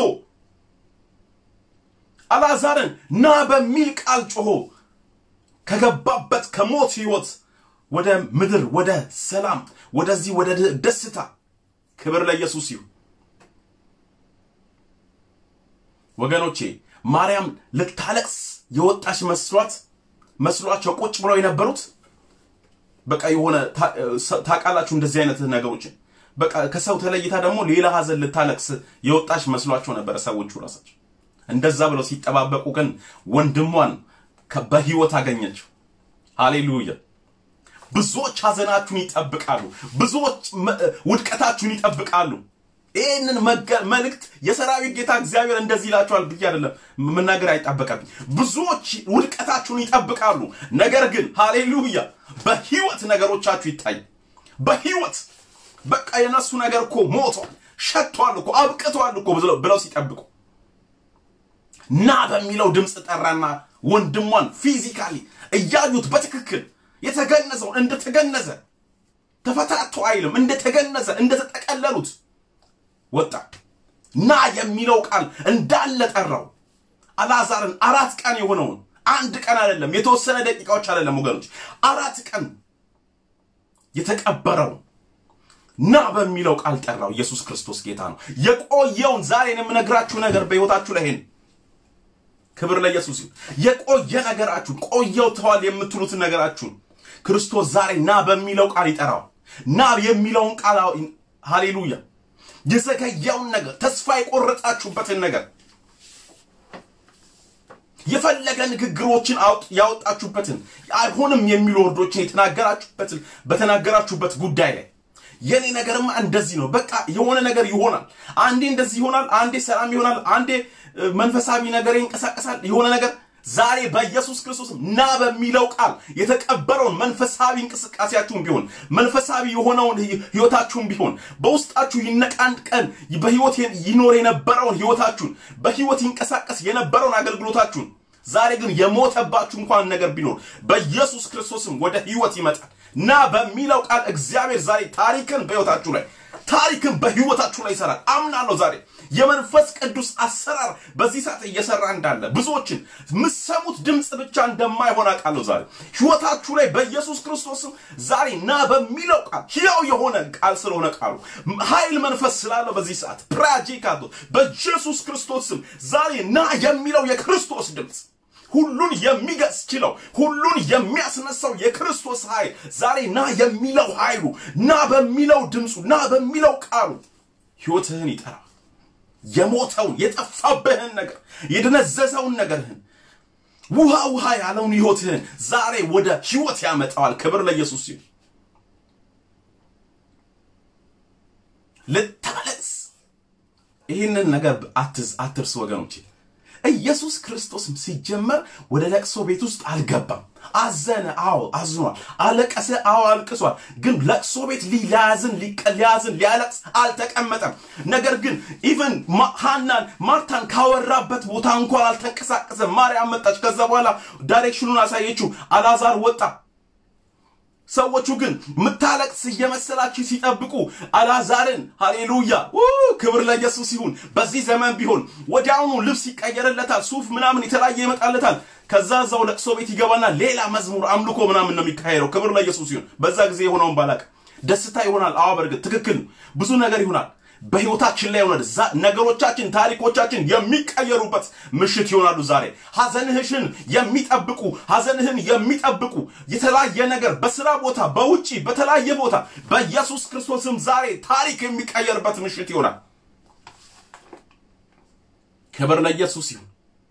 አልዓዛርን ና በሚል ቃል ጮሆ ከገባበት ከሞት ህይወት ወደ ምድር ወደ ሰላም ወደዚህ ወደ ደስታ ክብር ለኢየሱስ ይሁን። ወገኖቼ ማርያም ልታለቅስ የወጣች መስሏት መስሏቸው ቁጭ ብለው የነበሩት በቃ የሆነ ታውቃላችሁ፣ እንደዚህ አይነት ነገሮችን በቃ ከሰው ተለይታ ደግሞ ሌላ ሀዘን ልታለቅስ የወጣች መስሏቸው ነበረ ሰዎቹ ራሳቸው። እንደዛ ብለው ሲጠባበቁ ግን ወንድሟን በህይወት አገኘችው። ሃሌሉያ። ብዙዎች ሀዘናችሁን ይጠብቃሉ። ብዙዎች ውድቀታችሁን ይጠብቃሉ። ይህንን መልእክት የሰራዊት ጌታ እግዚአብሔር እንደዚህ ይላችኋል ብዬ አይደለም መናገር አይጠበቀብኝ። ብዙዎች ውድቀታችሁን ይጠብቃሉ። ነገር ግን ሃሌሉያ በህይወት ነገሮቻችሁ ይታይ። በህይወት በቃ የነሱ ነገር እኮ ሞቷል፣ ሸቷል እኮ አብቅቷል እኮ ብለው ሲጠብቁ ና በሚለው ድምፅ ጠራና ወንድሟን ፊዚካሊ እያዩት በትክክል የተገነዘውን እንደተገነዘ ተፈታቶ አይልም፣ እንደተገነዘ እንደተጠቀለሉት ወጣ። ና የሚለው ቃል እንዳለ ጠራው። አልዓዛርን አራት ቀን የሆነውን አንድ ቀን አይደለም፣ የተወሰነ ደቂቃዎች አይደለም ወገኖች፣ አራት ቀን የተቀበረውን ና በሚለው ቃል ጠራው። ኢየሱስ ክርስቶስ ጌታ ነው። የቆየውን ዛሬን የምነግራችሁ ነገር በሕይወታችሁ ላይ ይሄን ክብር ለኢየሱስ ይሁን። የቆየ ነገራችሁን ቆየው ተዋል የምትሉትን ነገራችሁን ክርስቶስ ዛሬ ና በሚለው ቃል ይጠራዋል። ና የሚለውን ቃል ሃሌሉያ። የዘገየውን ነገር ተስፋ የቆረጣችሁበትን ነገር የፈለገ ንግግሮችን ያወጣችሁበትን አይሆንም የሚሉ ወርዶችን የተናገራችሁበትን በተናገራችሁበት ጉዳይ ላይ የኔ ነገርማ እንደዚህ ነው፣ በቃ የሆነ ነገር ይሆናል፣ አንዴ እንደዚህ ይሆናል፣ አንዴ ሰላም ይሆናል፣ አንዴ መንፈሳዊ ነገር ይንቀሳቀሳል፣ የሆነ ነገር ዛሬ በኢየሱስ ክርስቶስ ና በሚለው ቃል የተቀበረውን መንፈሳዊ እንቅስቃሴያችሁን ቢሆን መንፈሳዊ የሆነውን ህይወታችሁን ቢሆን በውስጣችሁ ይነቃንድ ቀን በህይወት ይኖር የነበረውን ህይወታችሁን በህይወት ይንቀሳቀስ የነበረውን አገልግሎታችሁን ዛሬ ግን የሞተባችሁ እንኳን ነገር ቢኖር በኢየሱስ ክርስቶስም ወደ ህይወት ይመጣል። ና በሚለው ቃል እግዚአብሔር ዛሬ ታሪክን በህይወታችሁ ላይ ታሪክን በህይወታችሁ ላይ ይሰራል። አምናለሁ ዛሬ የመንፈስ ቅዱስ አሰራር በዚህ ሰዓት እየሰራ እንዳለ ብዙዎችን ምሰሙት ድምፅ ብቻ እንደማይሆን አውቃለሁ። ዛሬ ህይወታችሁ ላይ በኢየሱስ ክርስቶስም ዛሬ ና በሚለው ቃል ሕያው የሆነ ቃል ስለሆነ ቃሉ ኃይል መንፈስ ስላለው በዚህ ሰዓት ፕራጂካቶ በኢየሱስ ክርስቶስም ዛሬ ና የሚለው የክርስቶስ ድምፅ ሁሉን የሚገጽ ችለው ሁሉን የሚያስነሳው የክርስቶስ ኃይል ዛሬ ና የሚለው ኃይሉ ና በሚለው ድምፁ ና በሚለው ቃሉ ህይወትህን ይጠራል። የሞተውን የጠፋብህን ነገር የደነዘዘውን ነገርህን ውሃ ውሃ ያለውን ህይወትህን ዛሬ ወደ ህይወት ያመጣዋል። ክብር ለኢየሱስ ይሁን። ልታለቅስ ይህንን ነገር አትዝ አትርስ ወገኖቼ። ኢየሱስ ክርስቶስም ሲጀመር ወደ ለቅሶ ቤት ውስጥ አልገባም። አዘነ፣ አዎ አዝኗል። አለቀሰ፣ አዎ አልቅሷል። ግን ለቅሶ ቤት ሊያዝን ሊያዝን ሊያለቅስ አልተቀመጠም። ነገር ግን ኢቨን ሃናን ማርታን ካወራበት ቦታ እንኳን አልተንቀሳቀሰም። ማርያም መጣች። ከዛ በኋላ ዳይሬክሽኑን አሳየችው። አላዛር ወጣ። ሰዎቹ ግን ምታለቅስ እየመሰላችሁ ሲጠብቁ አልዓዛርን ሃሌሉያ ክብር ለኢየሱስ ይሁን። በዚህ ዘመን ቢሆን ወዲያውኑ ልብስ ይቀየርለታል፣ ሱፍ ምናምን የተለያየ ይመጣለታል። ከዛ እዛው ለቅሶ ቤት ይገባና ሌላ መዝሙር አምልኮ ምናምን ነው የሚካሄደው። ክብር ለኢየሱስ ይሁን። በዛ ጊዜ የሆነውን ባላቅ ደስታ ይሆናል። አዎ በእርግጥ ትክክል፣ ብዙ ነገር ይሆናል በህይወታችን ላይ ሆነ ነገሮቻችን፣ ታሪኮቻችን የሚቀየሩበት ምሽት ይሆናሉ። ዛሬ ሐዘንህሽን የሚጠብቁ ሐዘንህን የሚጠብቁ የተለያየ ነገር በስራ ቦታ፣ በውጪ በተለያየ ቦታ በኢየሱስ ክርስቶስም ዛሬ ታሪክ የሚቀየርበት ምሽት ይሆናል። ክብር ለኢየሱስ ይሁን።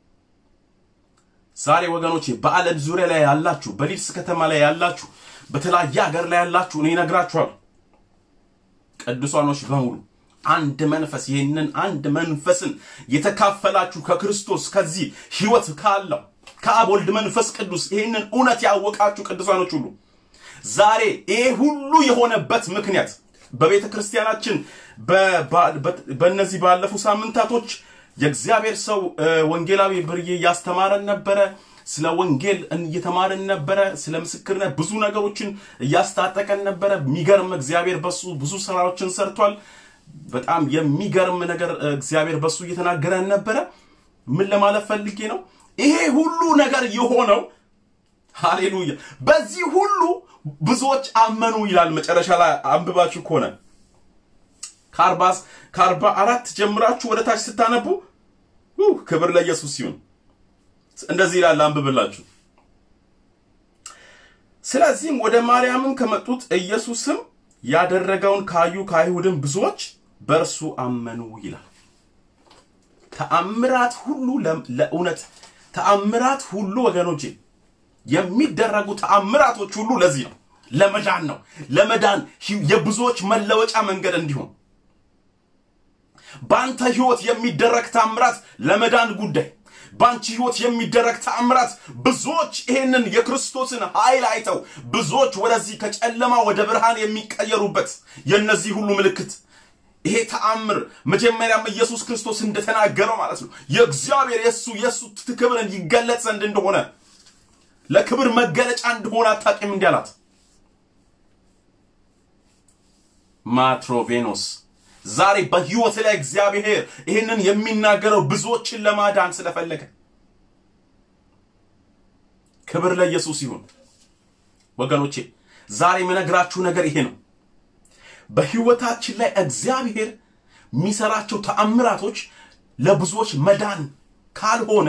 ዛሬ ወገኖቼ በዓለም ዙሪያ ላይ ያላችሁ፣ በሊድስ ከተማ ላይ ያላችሁ፣ በተለያየ ሀገር ላይ ያላችሁ እኔ እነግራችኋለሁ ቅዱሳኖች በሙሉ አንድ መንፈስ ይህንን አንድ መንፈስን የተካፈላችሁ ከክርስቶስ ከዚህ ህይወት ካለው ከአብ ወልድ መንፈስ ቅዱስ ይህንን እውነት ያወቃችሁ ቅዱሳኖች ሁሉ ዛሬ ይሄ ሁሉ የሆነበት ምክንያት በቤተ ክርስቲያናችን በእነዚህ ባለፉ ሳምንታቶች የእግዚአብሔር ሰው ወንጌላዊ ብርዬ እያስተማረን ነበረ። ስለ ወንጌል እየተማርን ነበረ። ስለ ምስክርነት ብዙ ነገሮችን እያስታጠቀን ነበረ። የሚገርም እግዚአብሔር በሱ ብዙ ስራዎችን ሰርቷል። በጣም የሚገርም ነገር እግዚአብሔር በሱ እየተናገረን ነበረ። ምን ለማለት ፈልጌ ነው? ይሄ ሁሉ ነገር የሆነው ሃሌሉያ፣ በዚህ ሁሉ ብዙዎች አመኑ ይላል። መጨረሻ ላይ አንብባችሁ ከሆነ ከአርባ አራት ጀምራችሁ ወደ ታች ስታነቡ ክብር ለኢየሱስ ይሁን። እንደዚህ ይላል፣ አንብብላችሁ። ስለዚህም ወደ ማርያምም ከመጡት ኢየሱስም ያደረገውን ካዩ ከአይሁድም ብዙዎች በእርሱ አመኑ ይላል። ተአምራት ሁሉ ለእውነት ተአምራት ሁሉ ወገኖቼ የሚደረጉ ተአምራቶች ሁሉ ለዚህ ነው፣ ለመዳን ነው። ለመዳን የብዙዎች መለወጫ መንገድ እንዲሆን በአንተ ህይወት የሚደረግ ተአምራት ለመዳን ጉዳይ በአንቺ ህይወት የሚደረግ ተአምራት ብዙዎች ይሄንን የክርስቶስን ኃይል አይተው ብዙዎች ወደዚህ ከጨለማ ወደ ብርሃን የሚቀየሩበት የእነዚህ ሁሉ ምልክት ይሄ ተአምር መጀመሪያም ኢየሱስ ክርስቶስ እንደተናገረው ማለት ነው የእግዚአብሔር የሱ የሱ ክብርን ይገለጽ ዘንድ እንደሆነ ለክብር መገለጫ እንደሆነ አታውቂም እንዲህ አላት። ማትሮቬኖስ ዛሬ በህይወት ላይ እግዚአብሔር ይህንን የሚናገረው ብዙዎችን ለማዳን ስለፈለገ ክብር ለኢየሱስ ይሁን። ወገኖቼ ዛሬ የምነግራችሁ ነገር ይሄ ነው። በህይወታችን ላይ እግዚአብሔር የሚሰራቸው ተአምራቶች ለብዙዎች መዳን ካልሆነ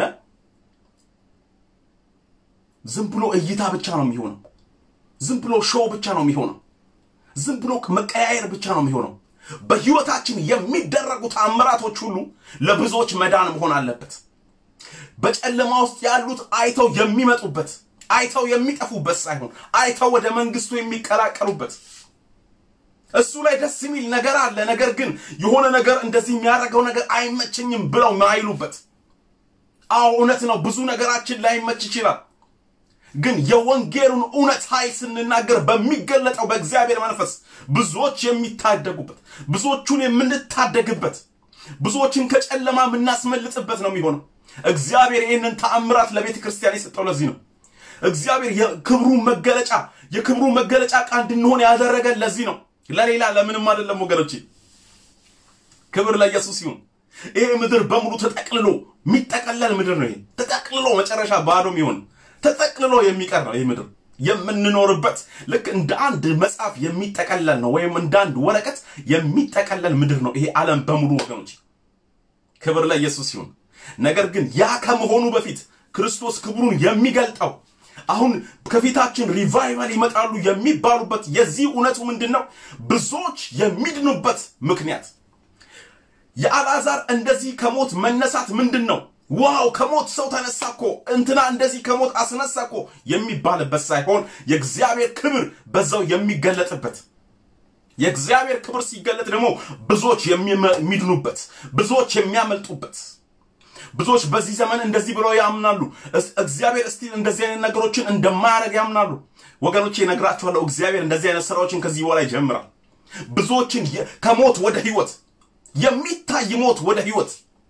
ዝም ብሎ እይታ ብቻ ነው የሚሆነው። ዝም ብሎ ሾው ብቻ ነው የሚሆነው። ዝም ብሎ መቀያየር ብቻ ነው የሚሆነው። በህይወታችን የሚደረጉ ተአምራቶች ሁሉ ለብዙዎች መዳን መሆን አለበት። በጨለማ ውስጥ ያሉት አይተው የሚመጡበት አይተው የሚጠፉበት ሳይሆን አይተው ወደ መንግስቱ የሚቀላቀሉበት እሱ ላይ ደስ የሚል ነገር አለ። ነገር ግን የሆነ ነገር እንደዚህ የሚያደርገው ነገር አይመቸኝም ብለው ማይሉበት። አዎ እውነት ነው፣ ብዙ ነገራችን ላይመች ይችላል። ግን የወንጌሉን እውነት ኃይል ስንናገር በሚገለጠው በእግዚአብሔር መንፈስ ብዙዎች የሚታደጉበት፣ ብዙዎቹን የምንታደግበት፣ ብዙዎችን ከጨለማ የምናስመልጥበት ነው የሚሆነው። እግዚአብሔር ይህንን ተአምራት ለቤተ ክርስቲያን የሰጠው ለዚህ ነው። እግዚአብሔር የክብሩ መገለጫ የክብሩ መገለጫ ዕቃ እንድንሆን ያደረገን ለዚህ ነው። ለሌላ ለምንም አይደለም ወገኖቼ። ክብር ለኢየሱስ ይሁን። ይሄ ምድር በሙሉ ተጠቅልሎ የሚጠቀለል ምድር ነው። ይሄ ተጠቅልሎ መጨረሻ ባዶም ይሆን ተጠቅልሎ የሚቀር ነው። ይህ ምድር የምንኖርበት ልክ እንደ አንድ መጽሐፍ የሚጠቀለል ነው፣ ወይም እንደ አንድ ወረቀት የሚጠቀለል ምድር ነው ይሄ ዓለም በሙሉ ወገኖች። ክብር ለኢየሱስ ይሁን። ነገር ግን ያ ከመሆኑ በፊት ክርስቶስ ክብሩን የሚገልጠው አሁን ከፊታችን ሪቫይቫል ይመጣሉ የሚባሉበት የዚህ እውነቱ ምንድን ነው? ብዙዎች የሚድኑበት ምክንያት የአልዓዛር እንደዚህ ከሞት መነሳት ምንድን ነው? ዋው ከሞት ሰው ተነሳ እኮ እንትና እንደዚህ ከሞት አስነሳ እኮ የሚባልበት ሳይሆን የእግዚአብሔር ክብር በዛው የሚገለጥበት የእግዚአብሔር ክብር ሲገለጥ ደግሞ ብዙዎች የሚድኑበት፣ ብዙዎች የሚያመልጡበት ብዙዎች በዚህ ዘመን እንደዚህ ብለው ያምናሉ። እግዚአብሔር እስቲል እንደዚህ አይነት ነገሮችን እንደማያደርግ ያምናሉ። ወገኖቼ እነግራችኋለሁ፣ እግዚአብሔር እንደዚህ አይነት ስራዎችን ከዚህ በኋላ ይጀምራል። ብዙዎችን ከሞት ወደ ህይወት የሚታይ ሞት ወደ ህይወት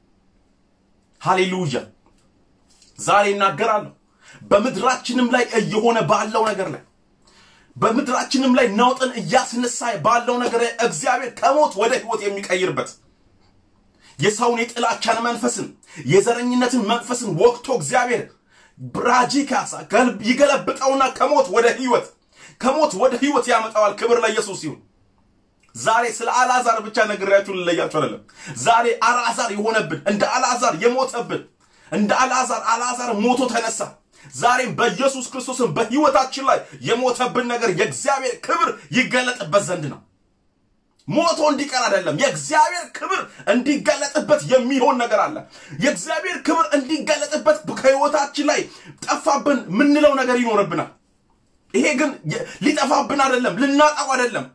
ሃሌሉያ። ዛሬ እናገራለሁ በምድራችንም ላይ እየሆነ ባለው ነገር ላይ በምድራችንም ላይ ነውጥን እያስነሳ ባለው ነገር ላይ እግዚአብሔር ከሞት ወደ ህይወት የሚቀይርበት የሰውን የጥላቻን መንፈስን የዘረኝነትን መንፈስን ወቅቶ እግዚአብሔር ብራጂካሳ ይገለብጠውና ከሞት ወደ ህይወት ከሞት ወደ ህይወት ያመጣዋል። ክብር ለኢየሱስ ይሁን። ዛሬ ስለ አልዓዛር ብቻ ነግሬያችሁ ልለያችሁ አይደለም። ዛሬ አልዓዛር የሆነብን እንደ አልዓዛር የሞተብን እንደ አልዓዛር አልዓዛር ሞቶ ተነሳ። ዛሬም በኢየሱስ ክርስቶስን በህይወታችን ላይ የሞተብን ነገር የእግዚአብሔር ክብር ይገለጥበት ዘንድ ነው። ሞቶ እንዲቀር አይደለም። የእግዚአብሔር ክብር እንዲገለጥበት የሚሆን ነገር አለ። የእግዚአብሔር ክብር እንዲገለጥበት ከህይወታችን ላይ ጠፋብን ምንለው ነገር ይኖርብናል። ይሄ ግን ሊጠፋብን አይደለም፣ ልናጣው አይደለም።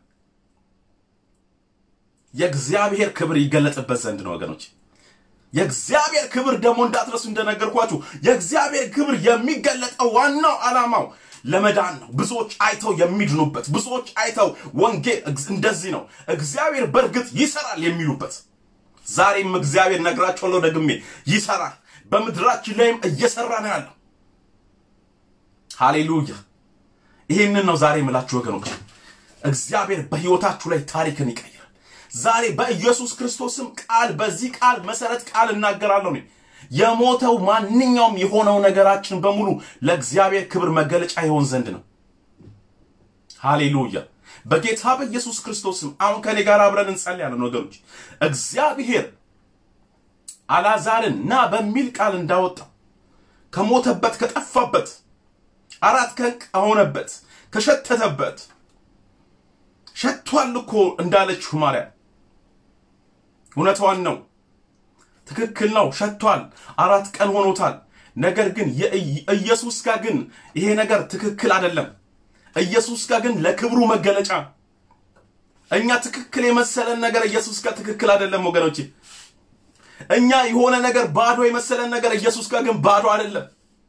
የእግዚአብሔር ክብር ይገለጥበት ዘንድ ነው ወገኖች። የእግዚአብሔር ክብር ደግሞ እንዳትረሱ እንደነገርኳችሁ የእግዚአብሔር ክብር የሚገለጠው ዋናው ዓላማው ለመዳን ነው። ብዙዎች አይተው የሚድኑበት፣ ብዙዎች አይተው ወንጌል እንደዚህ ነው እግዚአብሔር በእርግጥ ይሰራል የሚሉበት። ዛሬም እግዚአብሔር ነግራቸዋለሁ ደግሜ ይሰራል። በምድራችን ላይም እየሰራ ነው ያለው። ሃሌሉያ። ይህንን ነው ዛሬ የምላችሁ ወገኖች። እግዚአብሔር በህይወታችሁ ላይ ታሪክን ይቀይራል። ዛሬ በኢየሱስ ክርስቶስም ቃል በዚህ ቃል መሰረት ቃል እናገራለሁ እኔ የሞተው ማንኛውም የሆነው ነገራችን በሙሉ ለእግዚአብሔር ክብር መገለጫ ይሆን ዘንድ ነው። ሃሌሉያ። በጌታ በኢየሱስ ክርስቶስም አሁን ከኔ ጋር አብረን እንጸልያለን ወገኖች። እግዚአብሔር አልዓዛርን ና በሚል ቃል እንዳወጣው ከሞተበት ከጠፋበት አራት ቀን ከሆነበት ከሸተተበት ሸቷል እኮ እንዳለችው ማርያም እውነቷን ነው። ትክክል ነው። ሸቷል። አራት ቀን ሆኖታል። ነገር ግን ኢየሱስ ጋር ግን ይሄ ነገር ትክክል አይደለም። ኢየሱስ ጋር ግን ለክብሩ መገለጫ እኛ ትክክል የመሰለን ነገር ኢየሱስ ጋር ትክክል አይደለም ወገኖቼ። እኛ የሆነ ነገር ባዶ የመሰለን ነገር ኢየሱስ ጋር ግን ባዶ አይደለም።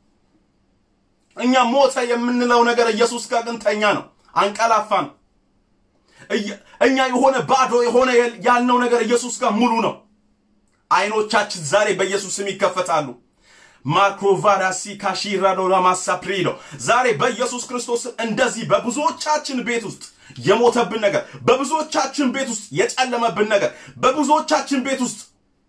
እኛ ሞተ የምንለው ነገር ኢየሱስ ጋር ግን ተኛ ነው፣ አንቀላፋ ነው። እኛ የሆነ ባዶ የሆነ ያልነው ነገር ኢየሱስ ጋር ሙሉ ነው። አይኖቻችን ዛሬ በኢየሱስ ስም ይከፈታሉ። ማክሮቫራሲ ካሺራዶ ላማሳፕሪዶ ዛሬ በኢየሱስ ክርስቶስ እንደዚህ በብዙዎቻችን ቤት ውስጥ የሞተብን ነገር፣ በብዙዎቻችን ቤት ውስጥ የጨለመብን ነገር፣ በብዙዎቻችን ቤት ውስጥ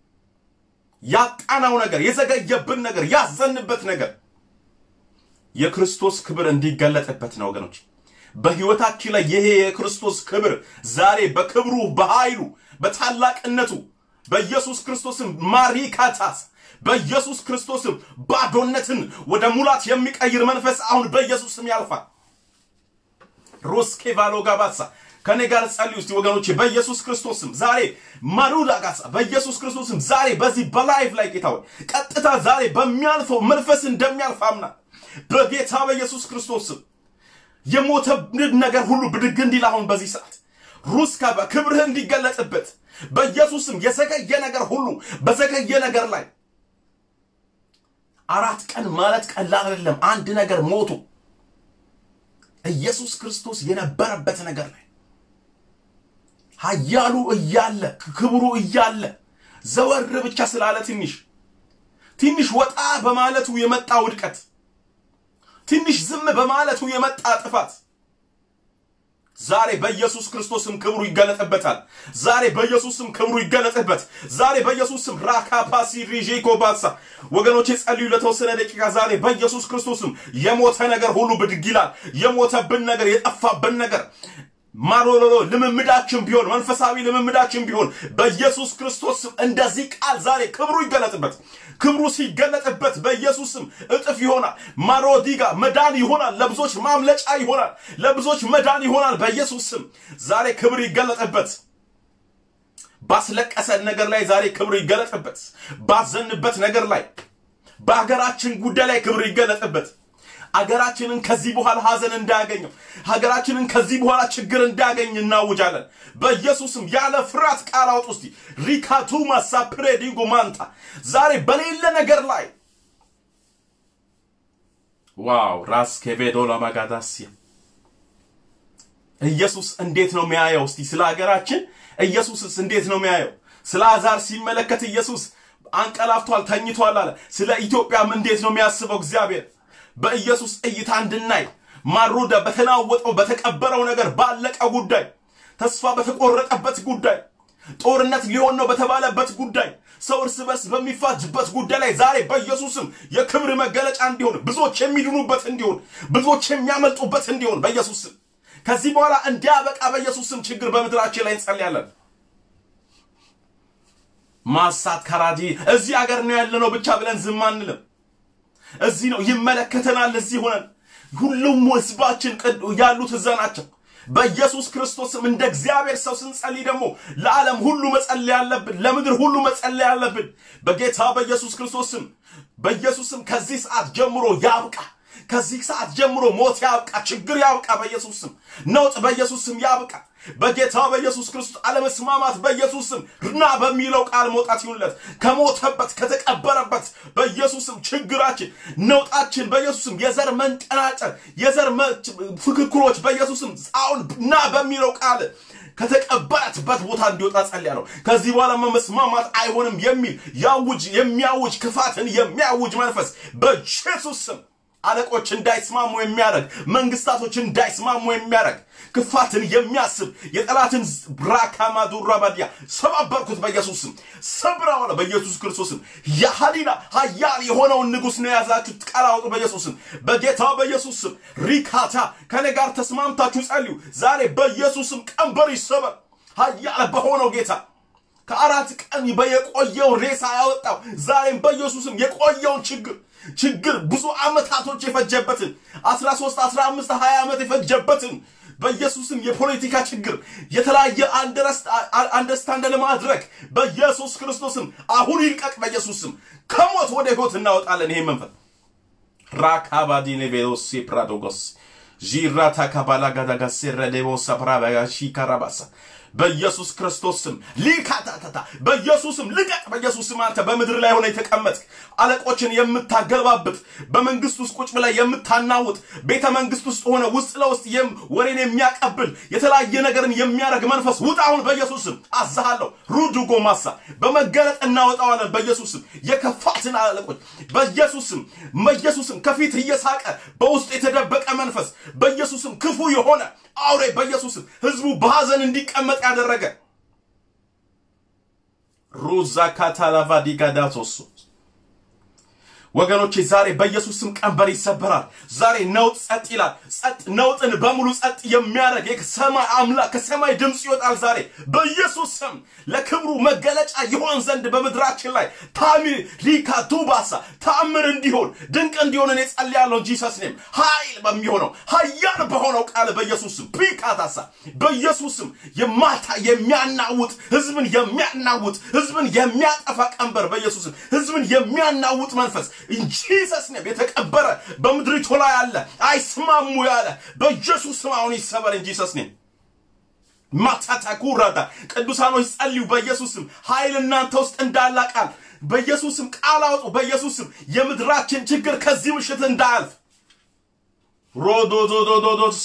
ያጣናው ነገር፣ የዘገየብን ነገር፣ ያዘንበት ነገር የክርስቶስ ክብር እንዲገለጥበት ነው ወገኖች። በህይወታችን ላይ ይሄ የክርስቶስ ክብር ዛሬ በክብሩ በኃይሉ በታላቅነቱ በኢየሱስ ክርስቶስም ማሪካታስ በኢየሱስ ክርስቶስም ባዶነትን ወደ ሙላት የሚቀይር መንፈስ አሁን በኢየሱስም ያልፋል። ሮስኬ ቫሎ ጋባሳ ከኔ ጋር ጸልዩ እስቲ ወገኖቼ፣ በኢየሱስ ክርስቶስም ዛሬ ማሩዳ ጋሳ በኢየሱስ ክርስቶስም ዛሬ በዚህ በላይፍ ላይ ጌታ ሆይ ቀጥታ ዛሬ በሚያልፈው መንፈስ እንደሚያልፍ አምና በጌታ በኢየሱስ ክርስቶስም የሞተብን ነገር ሁሉ ብድግ እንዲል አሁን በዚህ ሰዓት ሩስካ በክብርህ እንዲገለጥበት በኢየሱስም የዘገየ ነገር ሁሉ በዘገየ ነገር ላይ አራት ቀን ማለት ቀላል አይደለም። አንድ ነገር ሞቱ ኢየሱስ ክርስቶስ የነበረበት ነገር ላይ ኃያሉ እያለ ክብሩ እያለ ዘወር ብቻ ስላለ ትንሽ ትንሽ ወጣ በማለቱ የመጣ ውድቀት፣ ትንሽ ዝም በማለቱ የመጣ ጥፋት ዛሬ በኢየሱስ ክርስቶስም ክብሩ ይገለጥበታል። ዛሬ በኢየሱስም ክብሩ ይገለጥበት። ዛሬ በኢየሱስም ራካፓሲ ሪጄኮ ባሳ ወገኖቼ ጸልዩ ለተወሰነ ደቂቃ። ዛሬ በኢየሱስ ክርስቶስም የሞተ ነገር ሁሉ ብድግ ይላል። የሞተብን ነገር፣ የጠፋብን ነገር ማሮሎሎ ልምምዳችን ቢሆን መንፈሳዊ ልምምዳችን ቢሆን በኢየሱስ ክርስቶስም እንደዚህ ቃል ዛሬ ክብሩ ይገለጥበት። ክብሩ ሲገለጥበት በኢየሱስም እጥፍ ይሆናል። ማሮዲጋ መዳን ይሆናል። ለብዙዎች ማምለጫ ይሆናል። ለብዙዎች መዳን ይሆናል። በኢየሱስ ስም ዛሬ ክብር ይገለጥበት። ባስለቀሰን ነገር ላይ ዛሬ ክብር ይገለጥበት። ባዘንበት ነገር ላይ በሀገራችን ጉዳይ ላይ ክብር ይገለጥበት። ሀገራችንን ከዚህ በኋላ ሀዘን እንዳያገኘው ሀገራችንን ከዚህ በኋላ ችግር እንዳያገኝ እናውጃለን። በኢየሱስም ያለ ፍርሃት ቃል አውጡ እስቲ ሪካቱማ ሳፕሬዲጎ ማንታ ዛሬ በሌለ ነገር ላይ ዋው ራስ ኬቬዶ ለማጋዳሲያ ኢየሱስ እንዴት ነው የሚያየው? እስቲ ስለ ሀገራችን ኢየሱስስ እንዴት ነው የሚያየው? ስለ አዛር ሲመለከት ኢየሱስ አንቀላፍቷል፣ ተኝቷል አለ። ስለ ኢትዮጵያም እንዴት ነው የሚያስበው እግዚአብሔር? በኢየሱስ እይታ እንድናይ ማሩዳ በተናወጠው በተቀበረው ነገር ባለቀ ጉዳይ ተስፋ በተቆረጠበት ጉዳይ ጦርነት ሊሆን ነው በተባለበት ጉዳይ ሰው እርስ በርስ በሚፋጅበት ጉዳይ ላይ ዛሬ በኢየሱስም የክብር መገለጫ እንዲሆን ብዙዎች የሚድኑበት እንዲሆን ብዙዎች የሚያመልጡበት እንዲሆን በኢየሱስም ከዚህ በኋላ እንዲያበቃ በኢየሱስም ችግር በምድራችን ላይ እንጸልያለን። ማሳት ከራዲ እዚህ አገር ነው ያለነው ብቻ ብለን ዝም አንልም። እዚህ ነው ይመለከተናል። እዚህ ሆነን ሁሉም ህዝባችን ያሉት እዛ ናቸው። በኢየሱስ ክርስቶስም እንደ እግዚአብሔር ሰው ስንጸልይ ደግሞ ለዓለም ሁሉ መጸለይ አለብን፣ ለምድር ሁሉ መጸለይ አለብን። በጌታ በኢየሱስ ክርስቶስም በኢየሱስም ከዚህ ሰዓት ጀምሮ ያብቃ። ከዚህ ሰዓት ጀምሮ ሞት ያብቃ፣ ችግር ያብቃ፣ በኢየሱስ ስም ነውጥ በኢየሱስ ስም ያብቃ። በጌታ በኢየሱስ ክርስቶስ አለመስማማት በኢየሱስ ስም ና በሚለው ቃል መውጣት ይሁንለት። ከሞተበት ከተቀበረበት በኢየሱስ ስም ችግራችን፣ ነውጣችን በኢየሱስ ስም የዘር መንጠናጨር፣ የዘር ፍክክሮች በኢየሱስ ስም አሁን ና በሚለው ቃል ከተቀበረትበት ቦታ እንዲወጣ ጸልያለሁ። ከዚህ በኋላ መስማማት አይሆንም የሚል ያውጅ የሚያውጅ ክፋትን የሚያውጅ መንፈስ በኢየሱስ ስም አለቆች እንዳይስማሙ የሚያደርግ መንግስታቶች እንዳይስማሙ የሚያደርግ ክፋትን የሚያስብ የጠላትን ብራካማ ዱራባዲያ ሰባበርኩት በኢየሱስም ሰብረዋለ በኢየሱስ ክርስቶስም የሃሊና ሀያል የሆነውን ንጉሥ ነው የያዛችሁት ቃል አውጡ በኢየሱስም በጌታ በኢየሱስም ሪካታ ከኔ ጋር ተስማምታችሁ ጸልዩ ዛሬ በኢየሱስም ቀንበር ይሰበር ሀያል በሆነው ጌታ ከአራት ቀን በየቆየውን ሬሳ ያወጣው ዛሬም በኢየሱስም የቆየውን ችግር ችግር ብዙ ዓመታቶች የፈጀበትን 13 15 20 ዓመት የፈጀበትን በኢየሱስም የፖለቲካ ችግር የተለያየ አንደርስታንድ ለማድረግ በኢየሱስ ክርስቶስም አሁን ይልቀቅ። በኢየሱስም ከሞት ወደ ህይወት እናወጣለን። ይሄ መንፈስ ራካባዲኔ ቬሎሲ ፕራዶጎስ ዢራታ ካባላ ጋዳጋሴ ረዴቦሳ ፕራባጋሺ ካራባሳ በኢየሱስ ክርስቶስ ስም ሊካታታታ በኢየሱስ ስም ልቀቅ። በኢየሱስ ስም አንተ በምድር ላይ ሆነ የተቀመጥክ አለቆችን የምታገለባብጥ በመንግስት ውስጥ ቁጭ ብላይ የምታናውጥ ቤተ መንግስት ውስጥ ሆነ ውስጥ ለውስጥ ወሬን የሚያቀብል የተለያየ ነገርን የሚያደርግ መንፈስ ውጣ አሁን በኢየሱስ ስም አዛሃለሁ። ሩዱ ጎማሳ በመገለጥ እናወጣዋለን። በኢየሱስ ስም የከፋትን አለቆች በኢየሱስ ስም በኢየሱስ ስም ከፊት እየሳቀ በውስጥ የተደበቀ መንፈስ በኢየሱስ ስም ክፉ የሆነ አውሬ በኢየሱስም ህዝቡ በሐዘን እንዲቀመጥ ያደረገ ሩዛ ካታላቫ ዲጋዳቶሶ ወገኖቼ ዛሬ በኢየሱስ ስም ቀንበር ይሰበራል። ዛሬ ነውጥ ጸጥ ይላል። ጸጥ ነውጥን በሙሉ ጸጥ የሚያደርግ የሰማይ አምላክ ከሰማይ ድምፅ ይወጣል። ዛሬ በኢየሱስ ስም ለክብሩ መገለጫ ይሆን ዘንድ በምድራችን ላይ ታሚ ሪካ ቱባሳ ተአምር እንዲሆን ድንቅ እንዲሆን እኔ ጸልያለሁ። ጂሰስ ኔም ኃይል በሚሆነው ኃያል በሆነው ቃል በኢየሱስ ስም ፒካታሳ በኢየሱስ ስም የማታ የሚያናውጥ ህዝብን የሚያናውጥ ህዝብን የሚያጠፋ ቀንበር በኢየሱስ ስም ህዝብን የሚያናውጥ መንፈስ ኢንጂሰስ ኔም የተቀበረ በምድሪቱ ላይ ያለ አይስማሙ ያለ በኢየሱስ ስም አሁን ይሰበር ኢንጂሰስ ኔም ማታታ ኩራዳ ቅዱሳኖች ጸልዩ በኢየሱስ ስም ኃይል እናንተ ውስጥ እንዳለ ቃል በኢየሱስ ስም ቃል አውጡ በኢየሱስ ስም የምድራችን ችግር ከዚህ ምሽት እንዳያልፍ ሮዶዶዶዶዶስ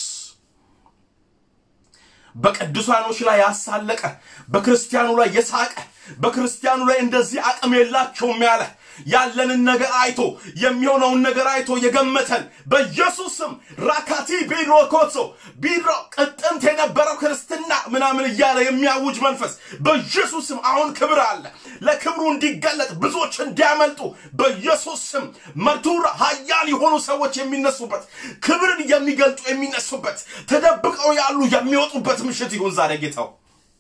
በቅዱሳኖች ላይ ያሳለቀ በክርስቲያኑ ላይ የሳቀ በክርስቲያኑ ላይ እንደዚህ አቅም የላቸውም ያለ ያለንን ነገር አይቶ የሚሆነውን ነገር አይቶ የገመተን በኢየሱስ ስም ራካቲ ቢሮ ኮሶ ቢሮ ቅጥንት የነበረው ክርስትና ምናምን እያለ የሚያውጅ መንፈስ በኢየሱስ ስም አሁን ክብር አለ። ለክብሩ እንዲገለጥ ብዙዎች እንዲያመልጡ በኢየሱስ ስም መቱራ ሀያል የሆኑ ሰዎች የሚነሱበት ክብርን የሚገልጡ የሚነሱበት ተደብቀው ያሉ የሚወጡበት ምሽት ይሁን ዛሬ ጌታው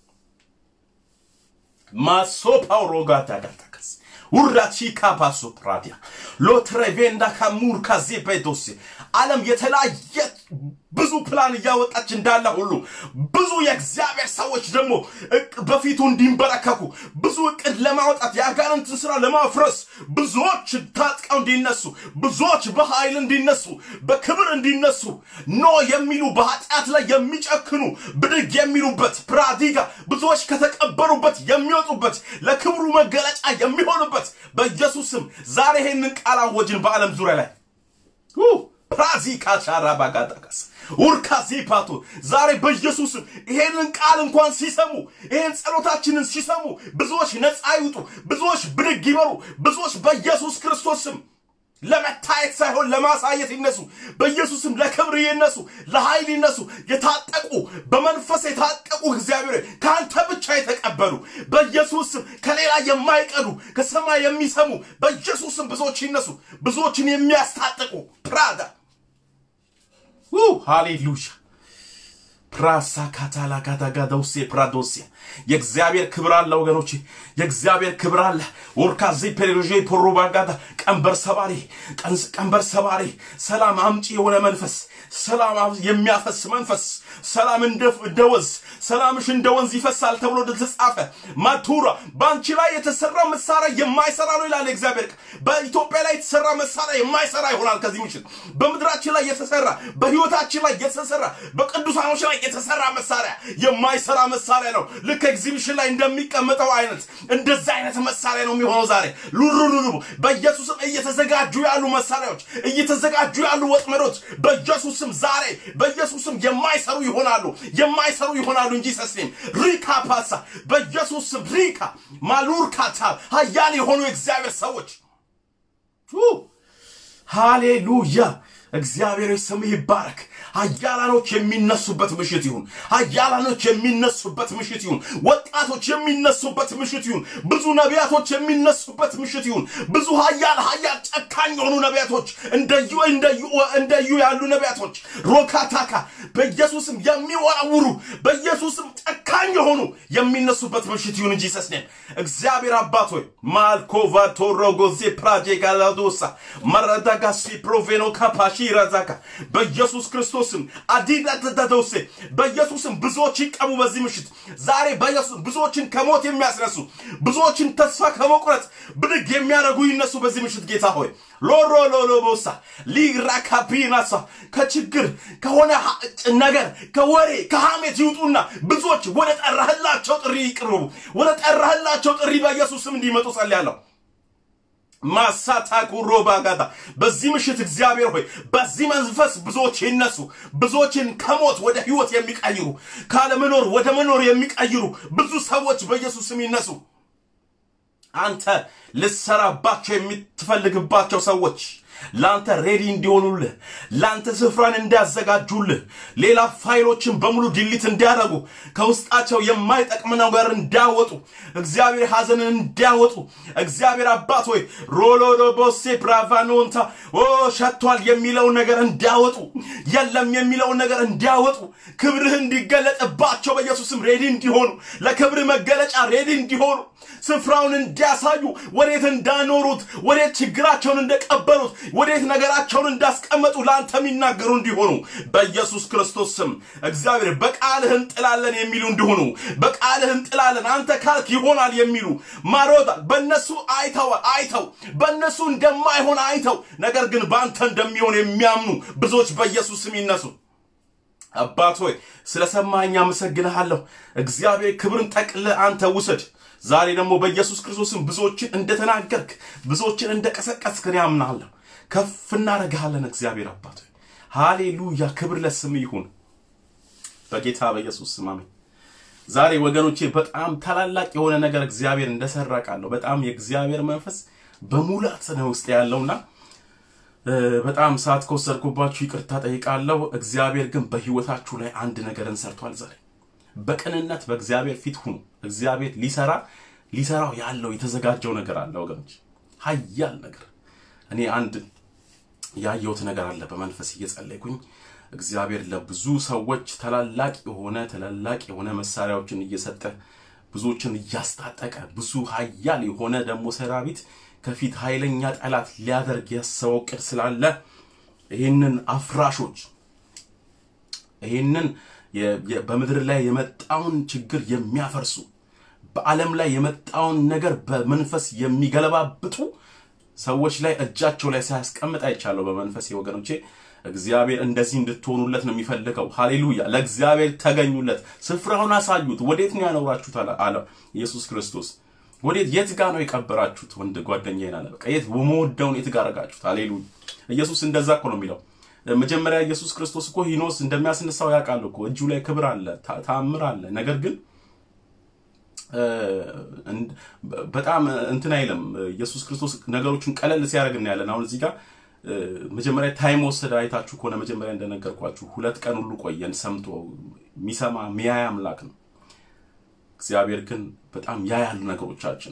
ማሶ ፓውሮ ጋታ ጋታከስ ውራቺ ካፓሶ ፕራዲያ ሎትሬቬንዳ ካሙር ካዜ ፔቶስ ዓለም የተለያየ ብዙ ፕላን እያወጣች እንዳለ ሁሉ ብዙ የእግዚአብሔር ሰዎች ደግሞ በፊቱ እንዲንበረከኩ ብዙ እቅድ ለማውጣት የአጋንንትን ስራ ለማፍረስ ብዙዎች ታጥቀው እንዲነሱ ብዙዎች በኃይል እንዲነሱ በክብር እንዲነሱ ኖ የሚሉ በኃጢአት ላይ የሚጨክኑ ብድግ የሚሉበት ፕራዲጋ ብዙዎች ከተቀበሩበት የሚወጡበት ለክብሩ መገለጫ የሚሆኑበት በኢየሱስ ስም ዛሬ ይሄንን ቃል አወጅን በዓለም ዙሪያ ላይ ፕራዚ ካቻራ ባጋጣቀስ ውርካዚ ፓቶ ዛሬ በኢየሱስም ይሄንን ቃል እንኳን ሲሰሙ ይሄን ጸሎታችንን ሲሰሙ ብዙዎች ነፃ ይውጡ፣ ብዙዎች ብድግ ይበሩ፣ ብዙዎች በኢየሱስ ክርስቶስም ለመታየት ሳይሆን ለማሳየት ይነሱ። በኢየሱስም ለክብር ይነሱ፣ ለኃይል ይነሱ። የታጠቁ በመንፈስ የታጠቁ እግዚአብሔር ከአንተ ብቻ የተቀበሉ በኢየሱስም ከሌላ የማይቀዱ ከሰማይ የሚሰሙ በኢየሱስም ብዙዎች ይነሱ፣ ብዙዎችን የሚያስታጥቁ ፕራዳ ሃሌሉያ ፕራሳ ካታላ ጋዳጋዳውሴ ፕራዶሴ የእግዚአብሔር ክብር አለ ወገኖች፣ የእግዚአብሔር ክብር አለ። ወርካዚ ፔሬሎዤ ፖሮባጋዳ ቀንበር ሰባሪ ቀንበር ሰባሪ ሰላም አምጪ የሆነ መንፈስ ሰላም የሚያፈስ መንፈስ ሰላም እንደ ወንዝ ሰላምሽ እንደ ወንዝ ይፈሳል ተብሎ እንደተጻፈ ማቱራ በአንቺ ላይ የተሰራ መሳሪያ የማይሰራ ነው ይላል እግዚአብሔር። በኢትዮጵያ ላይ የተሰራ መሳሪያ የማይሰራ ይሆናል ከዚህ ምሽት። በምድራችን ላይ የተሰራ በህይወታችን ላይ የተሰራ በቅዱሳኖች ላይ የተሰራ መሳሪያ የማይሰራ መሳሪያ ነው። ልክ ኤግዚቢሽን ላይ እንደሚቀመጠው አይነት እንደዛ አይነት መሳሪያ ነው የሚሆነው ዛሬ ሉሉሉሉ በኢየሱስም እየተዘጋጁ ያሉ መሳሪያዎች እየተዘጋጁ ያሉ ወጥመዶች በኢየሱስም ዛሬ በኢየሱስም የማይሰሩ ይሆናሉ የማይሰሩ ይሆናሉ እንጂ ሰስኔም ሪካ ፓሳ በኢየሱስም ሪካ ማሉርካታ ሀያል የሆኑ የእግዚአብሔር ሰዎች ሃሌሉያ እግዚአብሔር ስምህ ይባረክ። ሀያላኖች የሚነሱበት ምሽት ይሁን። ሀያላኖች የሚነሱበት ምሽት ይሁን። ወጣቶች የሚነሱበት ምሽት ይሁን። ብዙ ነቢያቶች የሚነሱበት ምሽት ይሁን። ብዙ ሀያል ሀያል ጨካኝ የሆኑ ነቢያቶች እንደዩ እንደዩ እንደዩ ያሉ ነቢያቶች ሮካታካ በኢየሱስም የሚወራውሩ በኢየሱስም ጨካኝ የሆኑ የሚነሱበት ምሽት ይሁን እንጂ ሰስኔም እግዚአብሔር አባት ሆይ ማልኮቫ ቶሮጎዜ ፕራጄ ጋላዶሳ መረዳጋሲ ፕሮቬኖ ካፓሺ ረዛካ በኢየሱስ ክርስቶስም አዲዳተዳደውሴ በኢየሱስም ብዙዎች ይቀቡ በዚህ ምሽት ዛሬ በኢየሱስ ብዙዎችን ከሞት የሚያስነሱ ብዙዎችን ተስፋ ከመቁረጥ ብድግ የሚያደርጉ ይነሱ በዚህ ምሽት ጌታ ሆይ ሎሮ ሎሎቦሳ ሊራካፒናሳ ከችግር ከሆነ ነገር ከወሬ ከሐሜት ይውጡና ብዙዎች ወደ ጠራህላቸው ጥሪ ይቅርቡ። ወደ ጠራህላቸው ጥሪ በኢየሱስ ስም እንዲመጡ ጸልያለሁ። ማሳታ ኩሮ ባጋታ በዚህ ምሽት እግዚአብሔር ሆይ በዚህ መንፈስ ብዙዎች ይነሱ። ብዙዎችን ከሞት ወደ ህይወት የሚቀይሩ ካለመኖር ወደ መኖር የሚቀይሩ ብዙ ሰዎች በኢየሱስ ስም ይነሱ። አንተ ልሰራባቸው የምትፈልግባቸው ሰዎች ለአንተ ሬዲ እንዲሆኑልህ ለአንተ ስፍራን እንዲያዘጋጁልህ ሌላ ፋይሎችን በሙሉ ዲሊት እንዲያደርጉ ከውስጣቸው የማይጠቅም ነገር እንዳወጡ እግዚአብሔር ሐዘንን እንዲያወጡ እግዚአብሔር አባት ሆይ ሮሎዶቦሴ ብራቫኖንታ ኦ ሸቷል የሚለውን ነገር እንዲያወጡ የለም የሚለውን ነገር እንዲያወጡ ክብርህ እንዲገለጥባቸው በኢየሱስም ሬዲ እንዲሆኑ ለክብር መገለጫ ሬዲ እንዲሆኑ ስፍራውን እንዲያሳዩ ወዴት እንዳኖሩት ወዴት ችግራቸውን እንደቀበሉት ወዴት ነገራቸውን እንዳስቀመጡ ለአንተ የሚናገሩ እንዲሆኑ በኢየሱስ ክርስቶስ ስም እግዚአብሔር በቃልህ እንጥላለን የሚሉ እንዲሆኑ በቃልህ እንጥላለን አንተ ካልክ ይሆናል የሚሉ ማሮታ በእነሱ አይተው አይተው በእነሱ እንደማይሆን አይተው ነገር ግን በአንተ እንደሚሆን የሚያምኑ ብዙዎች በኢየሱስ ስም ይነሱ። አባት ሆይ ስለሰማኝ አመሰግንሃለሁ። እግዚአብሔር ክብርን ጠቅልህ አንተ ውሰድ። ዛሬ ደግሞ በኢየሱስ ክርስቶስም ብዙዎችን እንደተናገርክ ብዙዎችን እንደቀሰቀስክ እኔ አምናለሁ። ከፍ እናደርግሃለን እግዚአብሔር አባት ሆይ ሃሌሉያ። ክብር ለስም ይሁን በጌታ በኢየሱስ ስም አሜን። ዛሬ ወገኖቼ በጣም ታላላቅ የሆነ ነገር እግዚአብሔር እንደሰራ ቃለሁ። በጣም የእግዚአብሔር መንፈስ በሙላት ነው ውስጥ ያለውና በጣም ሰዓት ከወሰድኩባችሁ ይቅርታ ጠይቃለሁ። እግዚአብሔር ግን በህይወታችሁ ላይ አንድ ነገርን ሰርቷል። ዛሬ በቅንነት በእግዚአብሔር ፊት ሁኑ። እግዚአብሔር ሊሰራ ሊሰራው ያለው የተዘጋጀው ነገር አለ ወገኖች፣ ሀያል ነገር። እኔ አንድ ያየሁት ነገር አለ በመንፈስ እየጸለይኩኝ እግዚአብሔር ለብዙ ሰዎች ታላላቅ የሆነ ታላላቅ የሆነ መሳሪያዎችን እየሰጠ ብዙዎችን እያስታጠቀ ብዙ ሀያል የሆነ ደግሞ ሰራዊት ከፊት ኃይለኛ ጠላት ሊያደርግ ያሰበው ቅድ ስላለ ይህንን አፍራሾች ይህንን በምድር ላይ የመጣውን ችግር የሚያፈርሱ በዓለም ላይ የመጣውን ነገር በመንፈስ የሚገለባብጡ ሰዎች ላይ እጃቸው ላይ ሳያስቀምጥ አይቻለሁ። በመንፈስ ወገኖቼ እግዚአብሔር እንደዚህ እንድትሆኑለት ነው የሚፈልገው። ሃሌሉያ! ለእግዚአብሔር ተገኙለት፣ ስፍራውን አሳዩት። ወዴት ነው ያኖራችሁት አለ ኢየሱስ ክርስቶስ። ወዴት የት ጋር ነው የቀበራችሁት? ወንድ ጓደኛዬን አለ። በቃ የት ወመወደውን የት ጋር አረጋችሁት? ሃሌሉያ! ኢየሱስ እንደዛ እኮ ነው የሚለው። መጀመሪያ ኢየሱስ ክርስቶስ እኮ ሂኖስ እንደሚያስነሳው ያውቃል እኮ እጁ ላይ ክብር አለ፣ ተአምር አለ። ነገር ግን በጣም እንትን አይልም። ኢየሱስ ክርስቶስ ነገሮችን ቀለል ሲያደርግ እናያለን። አሁን እዚህ ጋር መጀመሪያ ታይም ወሰደ። አይታችሁ ከሆነ መጀመሪያ እንደነገርኳችሁ ሁለት ቀን ሁሉ ቆየን። ሰምቶ የሚሰማ ሚያይ አምላክ ነው። እግዚአብሔር ግን በጣም ያያል ነገሮቻችን።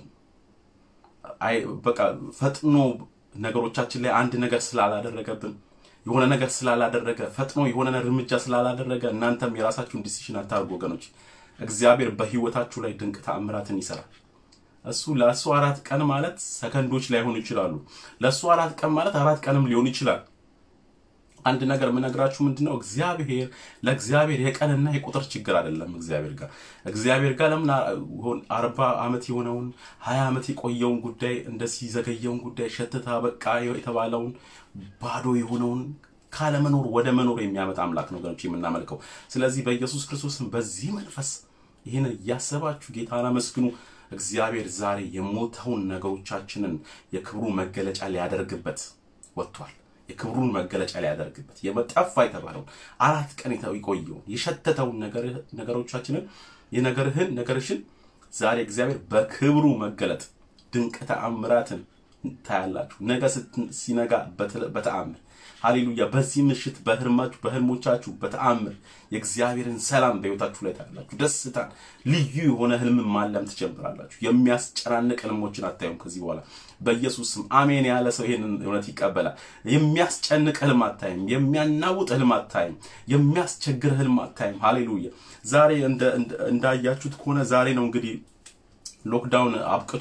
በቃ ፈጥኖ ነገሮቻችን ላይ አንድ ነገር ስላላደረገብን የሆነ ነገር ስላላደረገ ፈጥኖ የሆነ እርምጃ ስላላደረገ እናንተም የራሳችሁን ዲሲሽን አታርጉ ወገኖች። እግዚአብሔር በህይወታችሁ ላይ ድንቅ ተአምራትን ይሰራል። እሱ ለእሱ አራት ቀን ማለት ሰከንዶች ላይሆኑ ይችላሉ። ለእሱ አራት ቀን ማለት አራት ቀንም ሊሆን ይችላል። አንድ ነገር የምነግራችሁ ምንድነው፣ እግዚአብሔር ለእግዚአብሔር የቀንና የቁጥር ችግር አይደለም። እግዚአብሔር ጋር እግዚአብሔር ጋር ለምን አርባ ዓመት የሆነውን ሀያ ዓመት የቆየውን ጉዳይ እንደዚህ ዘገየውን ጉዳይ ሸትታ በቃ የተባለውን ባዶ የሆነውን ካለመኖር ወደ መኖር የሚያመጣ አምላክ ነው ገኖች የምናመልከው። ስለዚህ በኢየሱስ ክርስቶስም በዚህ መንፈስ ይህንን እያሰባችሁ ጌታን አመስግኑ። እግዚአብሔር ዛሬ የሞተውን ነገሮቻችንን የክብሩ መገለጫ ሊያደርግበት ወጥቷል። የክብሩን መገለጫ ሊያደርግበት የመጠፋ የተባለውን አራት ቀን የቆየውን የሸተተውን ነገሮቻችንን የነገርህን ነገርሽን ዛሬ እግዚአብሔር በክብሩ መገለጥ ድንቅ ተአምራትን ታያላችሁ። ነገ ሲነጋ በተአምር ሃሌሉያ። በዚህ ምሽት በህልማችሁ በህልሞቻችሁ በተአምር የእግዚአብሔርን ሰላም በህይወታችሁ ላይ ታያላችሁ። ደስታን ልዩ የሆነ ህልም ማለም ትጀምራላችሁ። የሚያስጨናንቅ ህልሞችን አታዩም ከዚህ በኋላ በኢየሱስ ስም አሜን ያለ ሰው ይሄንን እውነት ይቀበላል። የሚያስጨንቅ ህልም አታይም። የሚያናውጥ ህልም አታይም። የሚያስቸግር ህልም አታይም። ሃሌሉያ። ዛሬ እንዳያችሁት ከሆነ ዛሬ ነው እንግዲህ ሎክዳውን አብቅቶ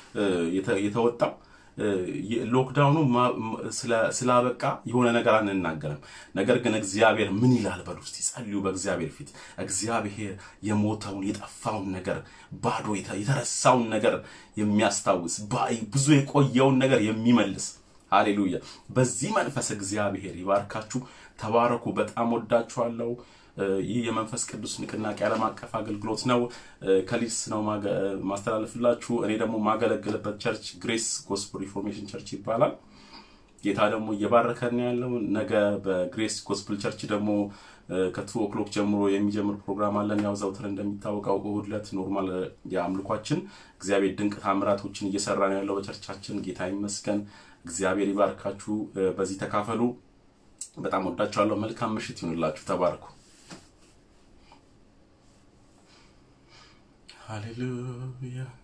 የተወጣው ሎክዳውኑ ስላበቃ የሆነ ነገር አንናገርም። ነገር ግን እግዚአብሔር ምን ይላል በሉ እስቲ ጸልዩ። በእግዚአብሔር ፊት እግዚአብሔር የሞተውን የጠፋውን ነገር ባዶ የተረሳውን ነገር የሚያስታውስ ብዙ የቆየውን ነገር የሚመልስ ሃሌሉያ። በዚህ መንፈስ እግዚአብሔር ይባርካችሁ። ተባረኩ። በጣም ወዳችኋለሁ። ይህ የመንፈስ ቅዱስ ንቅናቄ ዓለም አቀፍ አገልግሎት ነው። ከሊድስ ነው ማስተላለፍላችሁ። እኔ ደግሞ ማገለግልበት ቸርች ግሬስ ጎስፕል ሪፎርሜሽን ቸርች ይባላል። ጌታ ደግሞ እየባረከን ያለው ነገ በግሬስ ጎስፕል ቸርች ደግሞ ከቱ ኦክሎክ ጀምሮ የሚጀምር ፕሮግራም አለን። ያው ዘውትር እንደሚታወቀው እሁድ ዕለት ኖርማል የአምልኳችን እግዚአብሔር ድንቅ ታምራቶችን እየሰራ ነው ያለው በቸርቻችን። ጌታ ይመስገን። እግዚአብሔር ይባርካችሁ። በዚህ ተካፈሉ። በጣም ወዳችኋለሁ። መልካም ምሽት ይሁንላችሁ። ተባረኩ። ሃሌሉያ